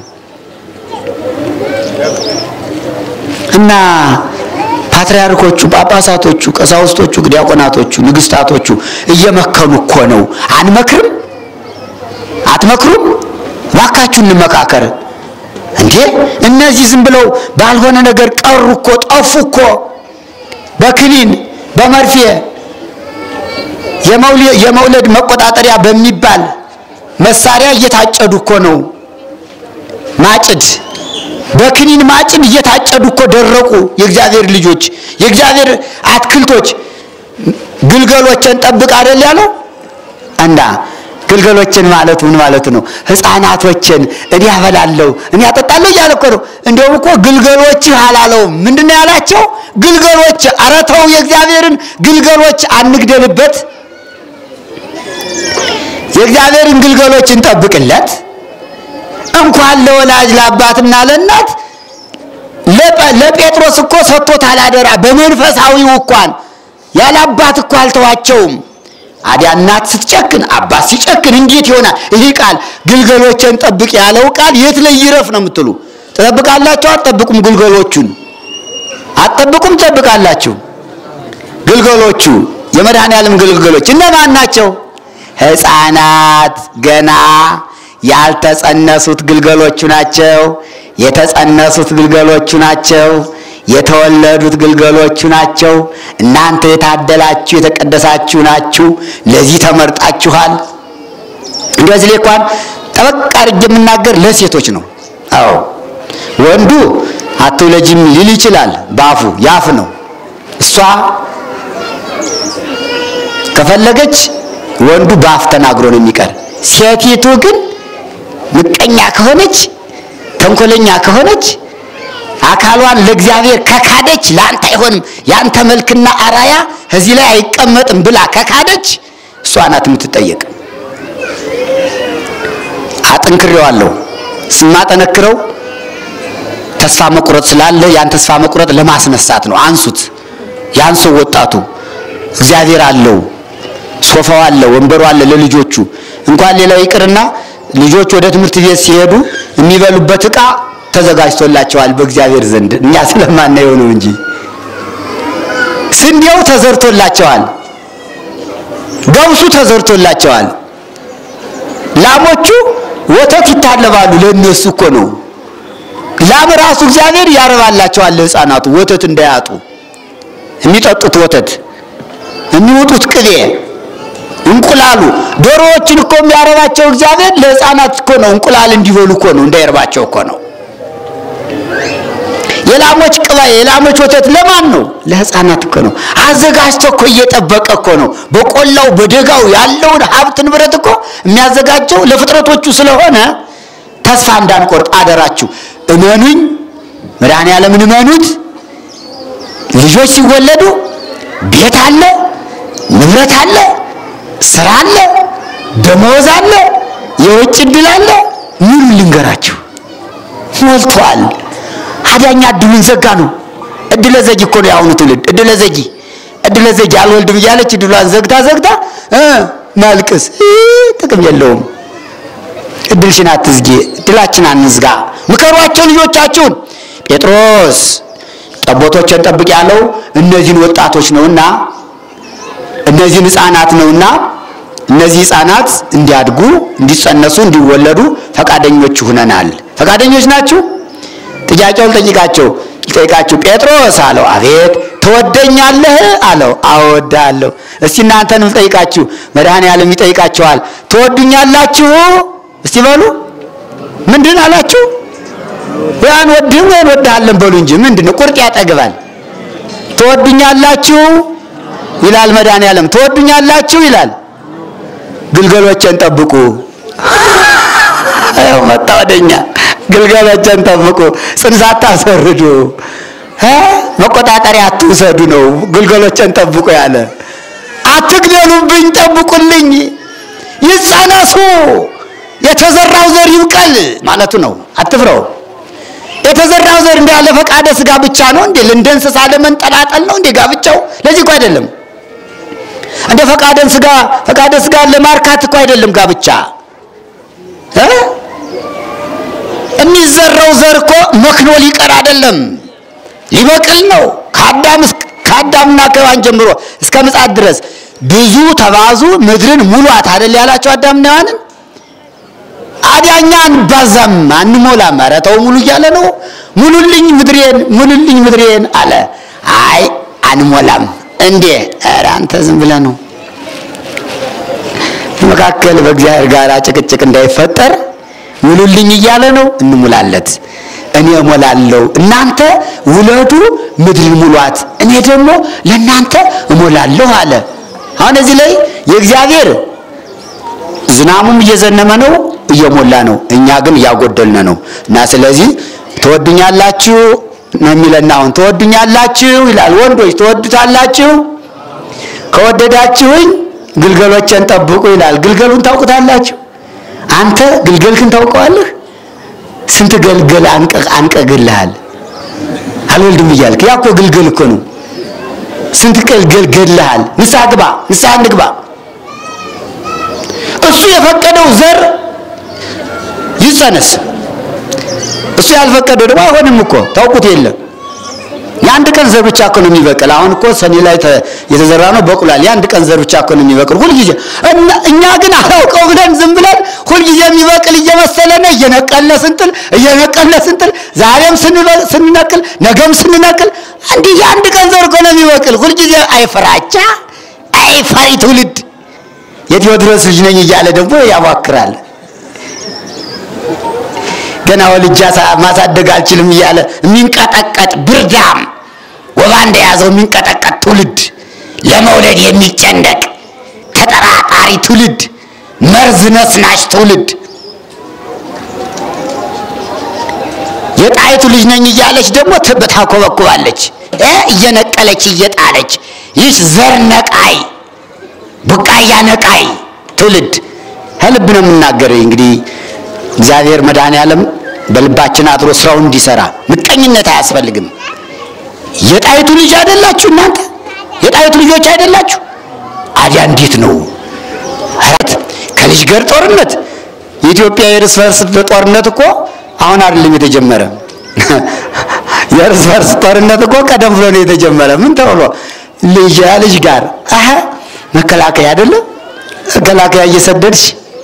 እና ፓትርያርኮቹ ጳጳሳቶቹ ቀሳውስቶቹ ዲያቆናቶቹ ንግስታቶቹ እየመከኑ እኮ ነው አንመክርም አትመክሩም እባካችሁ እንመካከር እንዴ እነዚህ ዝም ብለው ባልሆነ ነገር ቀሩ እኮ ጠፉ እኮ በክኒን በመርፌ የመውለድ መቆጣጠሪያ በሚባል መሳሪያ እየታጨዱ እኮ ነው። ማጭድ በክኒን ማጭድ እየታጨዱ እኮ ደረቁ። የእግዚአብሔር ልጆች የእግዚአብሔር አትክልቶች ግልገሎችን ጠብቅ አይደል ያለው እና ግልገሎችን ማለት ምን ማለት ነው? ሕፃናቶችን እኔ ያበላለሁ እኔ ያጠጣለሁ እያለ እኮ ነው። እንደውም እኮ ግልገሎችህ አላለውም። ምንድን ነው ያላቸው? ግልገሎች። ኧረ ተው የእግዚአብሔርን ግልገሎች አንግደልበት። የእግዚአብሔርን ግልገሎች እንጠብቅለት። እንኳን ለወላጅ ለአባትና ለእናት ለጴጥሮስ እኮ ሰጥቶታል አደራ። በመንፈሳዊው እንኳን ያለ አባት እኮ አልተዋቸውም። አዲያ እናት ስትጨክን አባት ሲጨክን እንዴት ይሆናል? ይህ ቃል ግልገሎችን ጠብቅ ያለው ቃል የት ላይ ይረፍ ነው የምትሉ? ትጠብቃላችሁ? አትጠብቁም? ግልገሎቹን አትጠብቁም? ትጠብቃላችሁ? ግልገሎቹ የመድኃኔዓለም ግልገሎች እነማን ናቸው? ሕፃናት ገና ያልተጸነሱት ግልገሎቹ ናቸው። የተጸነሱት ግልገሎቹ ናቸው። የተወለዱት ግልገሎቹ ናቸው። እናንተ የታደላችሁ የተቀደሳችሁ ናችሁ፣ ለዚህ ተመርጣችኋል። እንደዚህ ላይ እንኳን ጠበቅ አድርጌ የምናገር ለሴቶች ነው። አዎ ወንዱ አትውለጂም ሊል ይችላል፣ በአፉ ያፍ ነው። እሷ ከፈለገች ወንዱ በአፍ ተናግሮ ነው የሚቀር። ሴቲቱ ግን ምቀኛ ከሆነች ተንኮለኛ ከሆነች አካሏን ለእግዚአብሔር ከካደች ለአንተ አይሆንም፣ የአንተ መልክና አራያ እዚህ ላይ አይቀመጥም ብላ ከካደች እሷ ናት የምትጠየቅ። አጠንክሬዋለሁ። ስማጠነክረው ተስፋ መቁረጥ ስላለ ያን ተስፋ መቁረጥ ለማስነሳት ነው። አንሱት፣ ያንሱ ወጣቱ። እግዚአብሔር አለው፣ ሶፋው አለ፣ ወንበሩ አለ ለልጆቹ። እንኳን ሌላው ይቅርና ልጆች ወደ ትምህርት ቤት ሲሄዱ የሚበሉበት ዕቃ ተዘጋጅቶላቸዋል በእግዚአብሔር ዘንድ እኛ ስለማናየው ነው እንጂ ስንዴው ተዘርቶላቸዋል፣ ገብሱ ተዘርቶላቸዋል። ላሞቹ ወተት ይታለባሉ። ለእነሱ እኮ ነው። ላም ራሱ እግዚአብሔር ያረባላቸዋል ለሕፃናቱ ወተት እንዳያጡ የሚጠጡት ወተት የሚወጡት ቅቤ እንቁላሉ ዶሮዎችን እኮ የሚያረባቸው እግዚአብሔር ለሕፃናት እኮ ነው። እንቁላል እንዲበሉ እኮ ነው፣ እንዳይርባቸው እኮ ነው። የላሞች ቅባ የላሞች ወተት ለማን ነው? ለሕፃናት እኮ ነው። አዘጋጅቶ እኮ እየጠበቀ እኮ ነው። በቆላው በደጋው ያለውን ሀብት ንብረት እኮ የሚያዘጋጀው ለፍጥረቶቹ ስለሆነ ተስፋ እንዳንቆርጥ አደራችሁ። እመኑኝ፣ መድኃኔዓለምን እመኑት። ልጆች ሲወለዱ ቤት አለ፣ ንብረት አለ፣ ስራ አለ፣ ደመወዝ አለ፣ የውጭ እድል አለ። ምን ልንገራችሁ? ሞልቷል። አዳኛ እድሉን ዘጋ ነው። እድለ ዘጊ እኮ ነው የአሁኑ ትውልድ። እድለ ዘጊ እድለ ዘጊ አልወልድም እያለች እድሏን ዘግታ ዘግታ እ ማልቅስ ጥቅም የለውም። እድልሽን አትዝጊ፣ እድላችን አንዝጋ። ምከሯቸው ልጆቻችሁን። ጴጥሮስ ጠቦቶችን ጠብቅ ያለው እነዚህን ወጣቶች ነውና እነዚህን ህፃናት ነውና እነዚህ ህፃናት እንዲያድጉ፣ እንዲጸነሱ፣ እንዲወለዱ ፈቃደኞች ሁነናል። ፈቃደኞች ናችሁ? ጥያቄውን ጠይቃቸው ጠይቃችሁ ጴጥሮስ አለው አቤት ትወደኛለህ አለው አዎ እወድሃለሁ እስቲ እናንተንም ጠይቃችሁ መድኃኔዓለም ይጠይቃችኋል ትወዱኛላችሁ እስቲ በሉ ምንድን አላችሁ ያን ወድህም ወይ እንወድሃለን በሉ እንጂ ምንድን ነው ቁርጥ ያጠግባል ትወዱኛላችሁ ይላል መድኃኔዓለም ትወዱኛላችሁ ይላል ግልገሎቼን ጠብቁ ያው መጣ ወደኛ ግልገሎቼን ጠብቁ ጽንስ አታስወርዱ መቆጣጠሪያ አትውሰዱ ነው ግልገሎቼን ጠብቁ ያለ አትግደሉብኝ ጠብቁልኝ ይጸነሱ የተዘራው ዘር ይብቀል ማለቱ ነው አትፍረው የተዘራው ዘር እንደ ያለ ፈቃደ ስጋ ብቻ ነው እንዴ እንደ እንስሳ ለመንጠላጠል ነው እንዴ ጋብቻው ለዚህ እኮ አይደለም እንደ ፈቃደን ስጋ ፈቃደ ስጋ ለማርካት እኮ አይደለም ጋብቻ እ የሚዘራው ዘር እኮ መክኖ ሊቀር አይደለም ሊበቅል ነው ከአዳም ከአዳምና ከሔዋን ጀምሮ እስከ ምጽአት ድረስ ብዙ ተባዙ ምድርን ሙሏት አይደል ያላቸው አዳምና ሔዋንን አዲያኛ አንባዛም አንሞላም ኧረ ተው ሙሉ እያለ ነው ሙሉልኝ ምድሬን ሙሉልኝ ምድሬን አለ አይ አንሞላም እንዴ ኧረ አንተ ዝም ብለህ ነው መካከል በእግዚአብሔር ጋር ጭቅጭቅ እንዳይፈጠር ሙሉልኝ እያለ ነው እንሙላለት እኔ እሞላለሁ እናንተ ውለዱ ምድርን ሙሏት እኔ ደግሞ ለእናንተ እሞላለሁ አለ አሁን እዚህ ላይ የእግዚአብሔር ዝናሙም እየዘነመ ነው እየሞላ ነው እኛ ግን እያጎደልን ነው እና ስለዚህ ትወዱኛላችሁ ነው የሚለን አሁን ትወዱኛላችሁ ይላል ወንዶች ትወዱታላችሁ ከወደዳችሁኝ ግልገሎቼን ጠብቁ ይላል ግልገሉን ታውቁታላችሁ አንተ ግልገልክን ታውቀዋለህ ስንት ገልገል አንቀግልሃል አልወልድም እያልክ ያ እኮ ግልገል እኮ ነው ስንት ገልገል ገድልሃል ንስሐ ግባ ንስሐ እንግባ እሱ የፈቀደው ዘር ይጸነስ እሱ ያልፈቀደው ደግሞ አይሆንም እኮ ታውቁት የለም የአንድ ቀን ዘር ብቻ እኮ ነው የሚበቅል አሁን እኮ ሰኔ ላይ የተዘራ ነው በቁላል የአንድ ቀን ዘር ብቻ እኮ ነው የሚበቅል ሁልጊዜ እኛ ግን አላውቀው ብለን ዝም ብለን ሁልጊዜ የሚበቅል እየመሰለን እየነቀለ ስንጥል እየነቀለ ስንጥል ዛሬም ስንነቅል ነገም ስንነቅል እንዲህ የአንድ ቀን ዘር እኮ ነው የሚበቅል ሁልጊዜ አይፈራቻ አይፈሪ ትውልድ የቴዎድሮስ ልጅ ነኝ እያለ ደግሞ ያዋክራል ገና ወልጃ ማሳደግ አልችልም እያለ የሚንቀጠቀጥ ብርዳም ወባ እንደያዘው የሚንቀጠቀጥ ትውልድ ለመውለድ የሚጨነቅ ተጠራጣሪ ትውልድ መርዝ ነስናሽ ትውልድ የጣይቱ ልጅ ነኝ እያለች ደግሞ ታኮበኩባለች እየነቀለች እየጣለች ይህ ዘር ነቃይ ቡቃያ ነቃይ ትውልድ ከልብ ነው የምናገረው እንግዲህ እግዚአብሔር መድኃኔዓለም በልባችን አድሮ ስራውን እንዲሰራ ምቀኝነት አያስፈልግም የጣይቱ ልጅ አይደላችሁ እናንተ የጣይቱ ልጆች አይደላችሁ አዲያ እንዴት ነው አረት ከልጅ ጋር ጦርነት የኢትዮጵያ የእርስ በርስ ጦርነት እኮ አሁን አይደለም የተጀመረ የእርስ በርስ ጦርነት እኮ ቀደም ብሎ ነው የተጀመረ ምን ተብሎ ልጅ ልጅ ጋር አሀ መከላከያ አይደለም መከላከያ እየሰደድሽ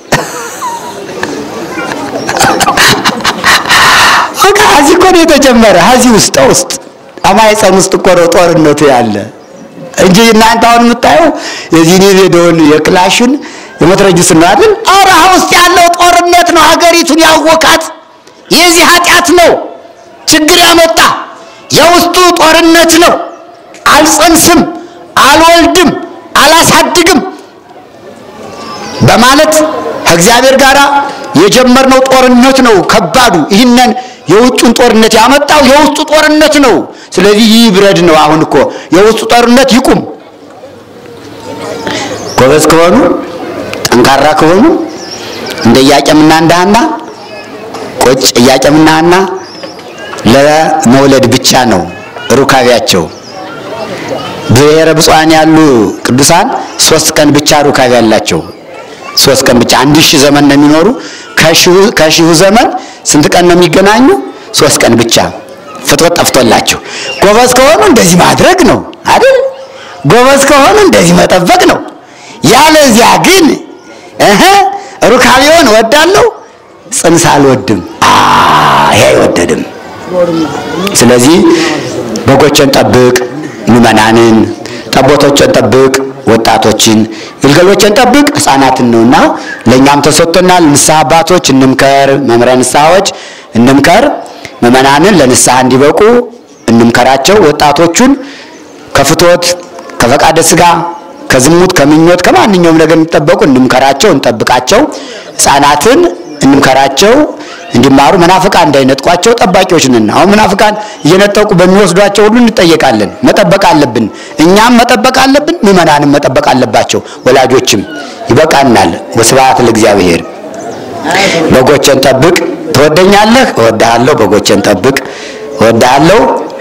እዚህ እኮ ነው የተጀመረ እዚህ ውስጥ ውስጥ አማይፀን ውስጥ እኮ ነው ጦርነቱ ያለ እንጂ እናንተ አሁን የምታየው የዚህን የሬዲዮን የክላሹን የመትረጊስን ነው አይደል? አውራሃ ውስጥ ያለው ጦርነት ነው ሀገሪቱን ያወካት። የዚህ ኃጢአት ነው ችግር ያመጣ የውስጡ ጦርነት ነው። አልጸንስም፣ አልወልድም፣ አላሳድግም በማለት ከእግዚአብሔር ጋር የጀመርነው ጦርነት ነው ከባዱ። ይህንን የውጩን ጦርነት ያመጣው የውስጡ ጦርነት ነው። ስለዚህ ይህ ብረድ ነው። አሁን እኮ የውስጡ ጦርነት ይቁም። ጎበዝ ከሆኑ ጠንካራ ከሆኑ እንደ ኢያቄምና እንደ ሐና ቁጭ ኢያቄምና ሐና ለመውለድ ብቻ ነው ሩካቤያቸው። ብሔረ ብፁዓን ያሉ ቅዱሳን ሶስት ቀን ብቻ ሩካቤ ያላቸው ሶስት ቀን ብቻ አንድ ሺህ ዘመን ነው የሚኖሩ። ከሺሁ ዘመን ስንት ቀን ነው የሚገናኙ? ሶስት ቀን ብቻ ፍትወት ጠፍቶላቸው። ጎበዝ ከሆኑ እንደዚህ ማድረግ ነው አይደል? ጎበዝ ከሆኑ እንደዚህ መጠበቅ ነው። ያለዚያ ግን እህ ሩካቤውን እወዳለሁ፣ ጽንስ አልወድም። ይሄ አይወደድም። ስለዚህ በጎችን ጠብቅ፣ ምዕመናንን፣ ጠቦቶችን ጠብቅ፣ ወጣቶችን፣ ግልገሎችን ጠብቅ፣ ሕፃናትን ነውና ለእኛም ተሰጥቶናል። ንስሐ አባቶች እንምከር፣ መምህራን ንስሐዎች እንምከር፣ ምዕመናንን ለንስሐ እንዲበቁ እንምከራቸው። ወጣቶቹን ከፍትወት ከፈቃደ ሥጋ ከዝሙት ከምኞት ከማንኛውም ነገር እንዲጠበቁ እንምከራቸው፣ እንጠብቃቸው። ሕፃናትን እንምከራቸው እንዲማሩ መናፍቃን እንዳይነጥቋቸው ጠባቂዎች ነን። አሁን መናፍቃን እየነጠቁ በሚወስዷቸው ሁሉ እንጠየቃለን። መጠበቅ አለብን። እኛም መጠበቅ አለብን፣ ምዕመናንም መጠበቅ አለባቸው። ወላጆችም ይበቃናል። ወስብሐት ለእግዚአብሔር። በጎቼን ጠብቅ። ትወደኛለህ? እወድሃለሁ። በጎቼን ጠብቅ። እወድሃለሁ።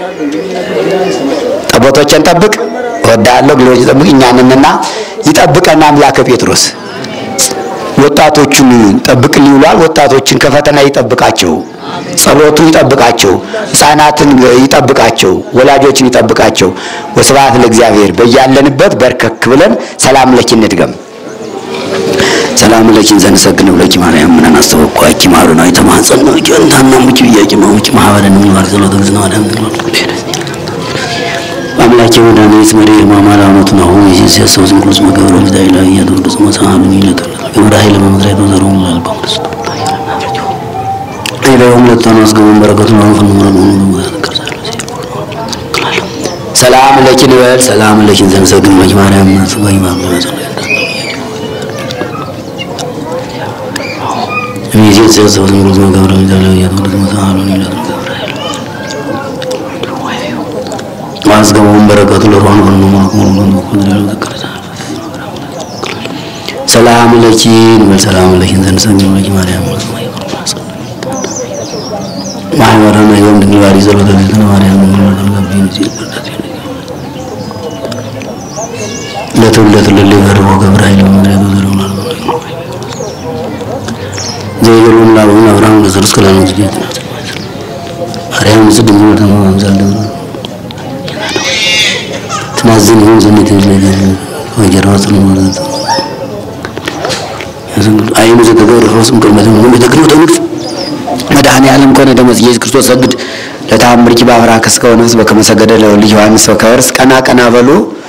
ጠቦቶቼን ጠብቅ። እወድሃለሁ። ግሎች ጠብቅ። እኛንንና ይጠብቀን አምላከ ጴጥሮስ ወጣቶቹን ጠብቅልኝ ብሏል። ወጣቶችን ከፈተና ይጠብቃቸው፣ ጸሎቱን ይጠብቃቸው፣ ሕፃናትን ይጠብቃቸው፣ ወላጆችን ይጠብቃቸው። ወስብሐት ለእግዚአብሔር። በያለንበት በርከክ ብለን ሰላም ለኪ እንድገም። ሰላም ለኪን ዘንሰግን ብለኪ ማርያም ምንን አስተወቋኪ ማሩና የተማጸን ነው ጀንታና ሙጭ ብያቂ ማሙጭ ማህበረን ምን ማር ጸሎተ ግዝና ማርያም አምላኬ መድኃኒት መሪር ማማር አመቱ ነው የሲያሰው ዝንጉልስ መገብረ ሚዳይ ላይ ያደርጉ መሳሃሉን ይለተለ ግብረ ኃይል በመድረክ ተዘሩ ይላል በቅዱስ ሌላውም ለተና አስገቡን በረከቱን አሁን ምረን ሆኖ ሰላም ለኪን በል ሰላም ለኪን ዘንሰግን በኪ ማርያም ወይ ማምለጥ እዚህ ሲያሰው ዝንጉልስ መገብረ ሚዳይ ላይ ያደርጉ መሳሃሉን ይለተለ ማስገቡን በረከቱ ለሮን ሆኖ ሰላም ለኪን በል ሰላም ለኪን ዘንሰግን ለኪ ማርያም ማህበረነ ይሁን ድንግል ባሪ ጸሎተ ቤተነ ማርያም ለትውለት ለለ ገርቦ ገብረ ኃይል መድረክ ዘሩና ዘይገሉም ላቡን አብርሃም ለዘርስ ከላኑ ዝጌት ማርያም ዝድም ተማምዛል ደብረ ትናዝን ይሁን ዘኔት ወጀራው ጽኑ ማለት አይኑ ዘተገብረ ፈውስም ቅድመት ሆኖ የተግኖ ተንግፍ መድኃኔ ዓለም ኮነ ደመ ኢየሱስ ክርስቶስ ሰግድ ለታምርኪ በአብራከ እስከ ወነፍስ በከመ ሰገደ ለወልድ ዮሐንስ ወከርስ ቀና ቀና በሉ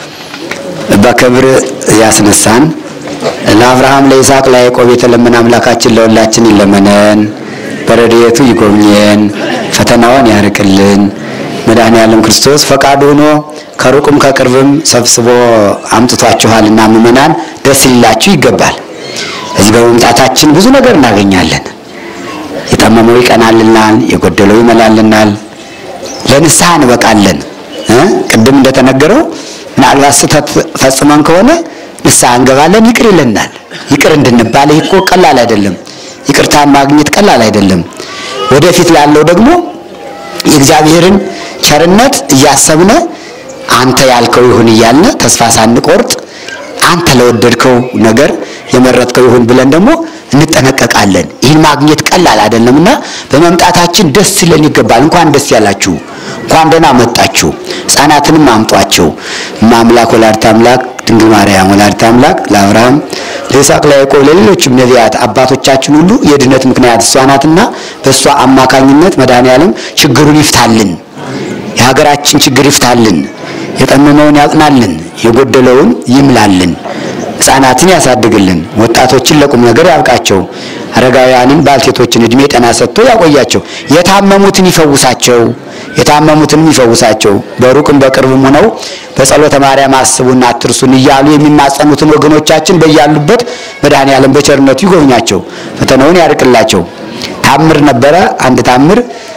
በክብር ያስነሳን ለአብርሃም ለይስሐቅ ለያዕቆብ የተለመነ አምላካችን ለሁላችን ይለመነን፣ በረድኤቱ ይጎብኘን፣ ፈተናውን ያርቅልን። መድኃኔ ዓለም ክርስቶስ ፈቃዱ ሆኖ ከሩቅም ከቅርብም ሰብስቦ አምጥቷችኋልና ምዕመናን ደስ ሊላችሁ ይገባል። እዚህ በመምጣታችን ብዙ ነገር እናገኛለን። የጠመመው ይቀናልናል፣ የጎደለው ይመላልናል፣ ለንስሐ እንበቃለን። ቅድም እንደተነገረው ምናልባት ስህተት ፈጽመን ከሆነ ንስሐ እንገባለን፣ ይቅር ይለናል። ይቅር እንድንባል ይህ እኮ ቀላል አይደለም። ይቅርታን ማግኘት ቀላል አይደለም። ወደፊት ላለው ደግሞ የእግዚአብሔርን ቸርነት እያሰብነ አንተ ያልከው ይሁን እያልነ ተስፋ ሳንቆርጥ አንተ ለወደድከው ነገር የመረጥከው ይሁን ብለን ደግሞ እንጠነቀቃለን። ይህን ማግኘት ቀላል አይደለምና በመምጣታችን ደስ ሊለን ይገባል። እንኳን ደስ ያላችሁ፣ እንኳን ደህና መጣችሁ። ሕፃናትንም አምጧቸው። አምላክ ወላዲተ አምላክ ድንግል ማርያም ወላዲተ አምላክ ለአብርሃም ለይስሐቅ፣ ለያዕቆብ ለሌሎችም ነቢያት አባቶቻችን ሁሉ የድነት ምክንያት እሷ ናትና በእሷ አማካኝነት መድኃኔዓለም ችግሩን ይፍታልን፣ የሀገራችን ችግር ይፍታልን፣ የጠመመውን ያጽናልን፣ የጎደለውን ይምላልን፣ ሕፃናትን ያሳድግልን፣ ወጣቶችን ለቁም ነገር ያብቃቸው፣ አረጋውያንን ባልቴቶችን እድሜ ጤና ሰጥቶ ያቆያቸው፣ የታመሙትን ይፈውሳቸው የታመሙትንም ይፈውሳቸው። በሩቅም በቅርብም ሆነው በጸሎተ ማርያም አስቡና አትርሱን እያሉ የሚማጸኑትን ወገኖቻችን በያሉበት መድኃኔዓለም በቸርነቱ ይጎብኛቸው፣ ፈተናውን ያርቅላቸው። ታምር ነበረ። አንድ ታምር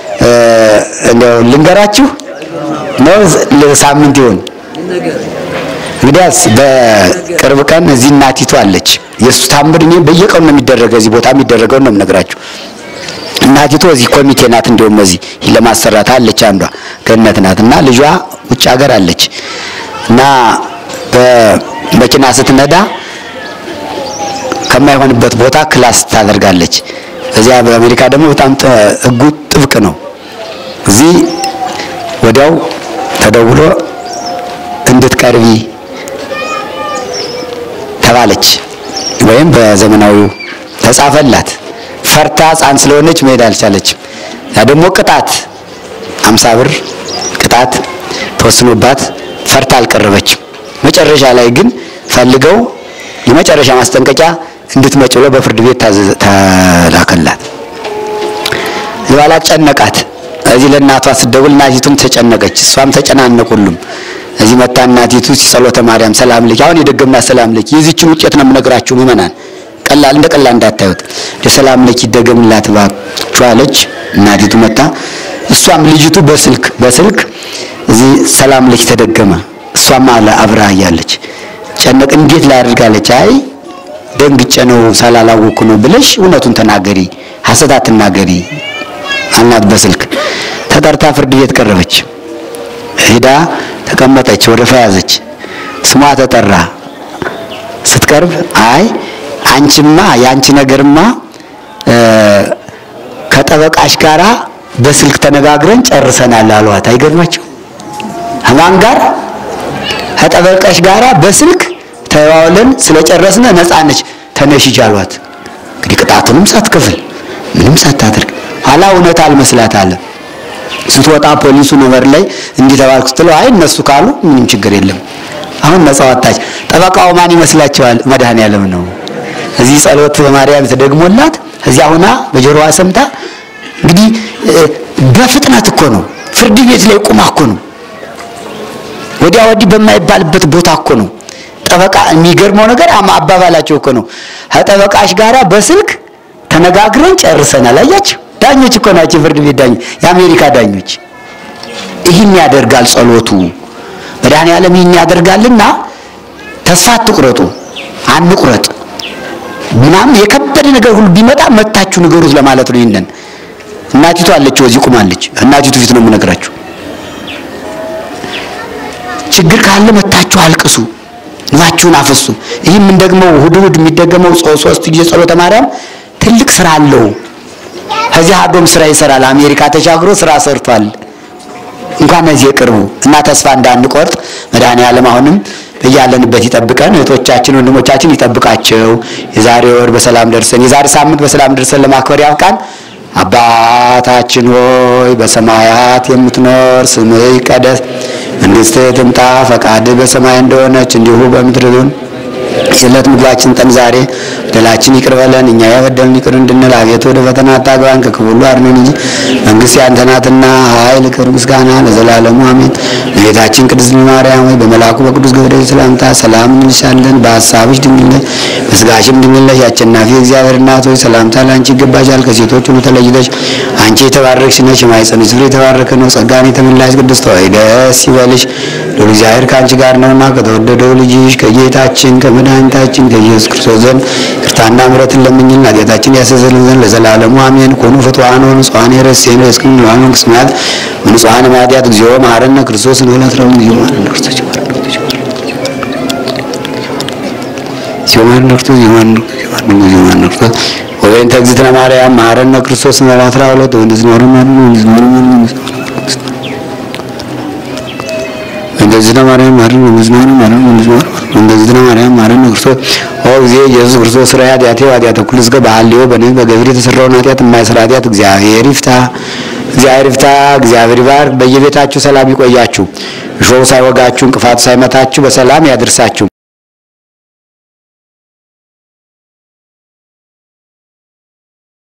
እንደው ልንገራችሁ ነው ሳምንት ይሆን እንግዲያስ በቅርብ ቀን እዚህ እናቲቱ አለች። የእሱ ታምር እኔ በየቀኑ ነው የሚደረገው። እዚህ ቦታ የሚደረገው ነው የምነግራችሁ። እናቲቱ እዚህ ኮሚቴ ናት። እንዲሁም እዚህ ለማሰራት አለች። አንዷ ገነት ናት እና ልጇ ውጭ ሀገር አለች እና በመኪና ስትነዳ ከማይሆንበት ቦታ ክላስ ታደርጋለች። እዚያ በአሜሪካ ደግሞ በጣም ሕጉ ጥብቅ ነው። እዚህ ወዲያው ተደውሎ እንድትቀርቢ ተባለች፣ ወይም በዘመናዊው ተጻፈላት። ፈርታ ሕፃን ስለሆነች መሄድ አልቻለችም። ያ ደግሞ ቅጣት አምሳ ብር ቅጣት ተወስኖባት ፈርታ አልቀረበችም። መጨረሻ ላይ ግን ፈልገው የመጨረሻ ማስጠንቀቂያ እንድትመጭ ብለው በፍርድ ቤት ተላከላት። የኋላ ጨነቃት። እዚህ ለእናቷ ስደውል እናቲቱም ተጨነቀች፣ እሷም ተጨናነቁ ሁሉም። እዚህ መታ እናቲቱ ጸሎተ ማርያም ሰላም ልኪ፣ አሁን የደገምና ሰላም ልኪ፣ የዚችን ውጤት ነው የምነግራችሁ ምእመናን፣ ቀላል እንደ ቀላል እንዳታዩት። የሰላም ልኪ ይደገምላት እባክችሁ አለች። እናቲቱ መታ፣ እሷም ልጅቱ በስልክ በስልክ እዚህ ሰላም ልኪ ተደገመ። እሷም አለ አብራ እያለች ጨነቅ፣ እንዴት ላድርጋለች? አይ ደንግጬ ነው ሳላላወኩ ነው ብለሽ እውነቱን ተናገሪ፣ ሐሰት አትናገሪ አልናት። በስልክ ተጠርታ ፍርድ ቤት ቀረበች። ሄዳ ተቀመጠች፣ ወረፋ ያዘች። ስሟ ተጠራ። ስትቀርብ አይ አንቺማ የአንቺ ነገርማ ከጠበቃሽ ጋራ በስልክ ተነጋግረን ጨርሰናል አሏት። አይገርማቸው ከማን ጋር? ከጠበቃሽ ጋራ በስልክ ተዋውለን ስለጨረስነ ነፃ ነች ተነሽ ሂጂ አሏት። እንግዲህ ቅጣቱንም ሳትከፍል ምንም ሳታደርግ ኋላ እውነት አልመስላት አለ። ስትወጣ ፖሊሱ ነበር ላይ እንዲህ ተባልኩ ስትለው አይ እነሱ ካሉ ምንም ችግር የለም አሁን ነፃ ወጣች። ጠበቃው ማን ይመስላችኋል? መድኃኔዓለም ነው። እዚህ ጸሎት በማርያም ተደግሞላት እዚያ ሁና በጆሮዋ ሰምታ እንግዲህ በፍጥነት እኮ ነው ፍርድ ቤት ላይ ቁማ እኮ ነው ወዲያ ወዲህ በማይባልበት ቦታ እኮ ነው ጠበቃ የሚገርመው ነገር አባባላቸው እኮ ነው ከጠበቃሽ ጋራ በስልክ ተነጋግረን ጨርሰናል። አያችሁ ዳኞች እኮ ናቸው፣ ፍርድ ቤት ዳኞች፣ የአሜሪካ ዳኞች። ይህን ያደርጋል ጸሎቱ። መድኃኔዓለም ይህን ያደርጋልና ተስፋ አትቁረጡ፣ አንቁረጥ። ምናምን የከበደ ነገር ሁሉ ቢመጣ መታችሁ ንገሩት ለማለት ነው። ይህንን እናቲቱ አለች፣ ወዚህ ቁማለች። እናቲቱ ፊት ነው የምነግራችሁ። ችግር ካለ መታችሁ አልቅሱ፣ እንባችሁን አፈሱ። ይህም ደግሞ እሑድ እሑድ የሚደገመው ሶስት ጊዜ ጸሎተ ማርያም ትልቅ ስራ አለው። ከዚህ አዶም ስራ ይሰራል። አሜሪካ ተሻግሮ ስራ ሰርቷል። እንኳን እዚህ የቅርቡ እና ተስፋ እንዳንቆርጥ መድኃኔዓለም አሁንም በያለንበት ይጠብቀን። እህቶቻችን ወንድሞቻችን ይጠብቃቸው። የዛሬ ወር በሰላም ደርሰን የዛሬ ሳምንት በሰላም ደርሰን ለማክበር ያብቃን። አባታችን ሆይ በሰማያት የምትኖር ስምህ ይቀደስ፣ መንግስትህ ትምጣ፣ ፈቃድህ በሰማይ እንደሆነች እንዲሁ በምድር ይሁን። የዕለት ምግባችን ስጠን ዛሬ፣ በደላችን ይቅር በለን እኛ የበደልን ይቅር እንድንል፣ አቤቱ ወደ ፈተና አታግባን ከክፉ ሁሉ አድነን እንጂ መንግስት ያንተ ናትና ኃይል፣ ክብር፣ ምስጋና ለዘላለሙ አሜን። እመቤታችን ቅድስት ማርያም ሆይ በመልአኩ በቅዱስ ገብርኤል ሰላምታ ሰላም እንልሻለን። በሐሳብሽ ድንግል ነሽ፣ በስጋሽም ድንግል ነሽ። የአሸናፊ እግዚአብሔር እናት ሆይ ሰላምታ ለአንቺ ይገባሻል። ከሴቶች ሁሉ ተለይተሽ አንቺ የተባረክሽ ነሽ፣ የማኅፀንሽ ፍሬ የተባረከ ነው። ጸጋን የተመላሽ ቅድስት ሆይ ደስ ይበልሽ፣ ልዑል እግዚአብሔር ከአንቺ ጋር ነውና ከተወደደው ልጅሽ ከጌታችን ከመድኃኒታችን ከኢየሱስ ክርስቶስ ዘንድ ይቅርታና ምሕረትን ለምኝልን ኃጢአታችን ያስተሰርይልን ዘንድ ለዘላለሙ አሜን። ኮኑ ፍትዋን ወንጹሐን የረሴን እስክም ንዋን መንግስት ወንጹሐን ማዲያት እግዚኦ መሐረነ ክርስቶስ ንሁለት ረም እግዚኦ መሐረነ ክርስቶስ እግዚኦ መሐረነ ክርስቶስ እግዚኦ መሐረነ ክርስቶስ እግዚኦ መሐረነ ክርስቶስ ወበእንተ እግዝእትነ ማርያም መሐረነ ክርስቶስ ምዕራፍ አስራ ሁለት ወንዝ ኖር እንደዚህ ማርያም ማረን ወንዝናን ማረን ወንዝናን እንደዚህ ማርያም ማረን ክርስቶስ ኦ ጊዜ ኢየሱስ ክርስቶስ ስራ ኃጢአቴ ኃጢአተ ኩሉ እስከ ባህልዮ በነቢ በገብር የተሰራውን ኃጢአት የማይሰራ ኃጢአት እግዚአብሔር ይፍታ፣ እግዚአብሔር ይፍታ፣ እግዚአብሔር ይባርክ። በየቤታችሁ ሰላም ይቆያችሁ፣ እሾህ ሳይወጋችሁ እንቅፋት ሳይመታችሁ በሰላም ያድርሳችሁ።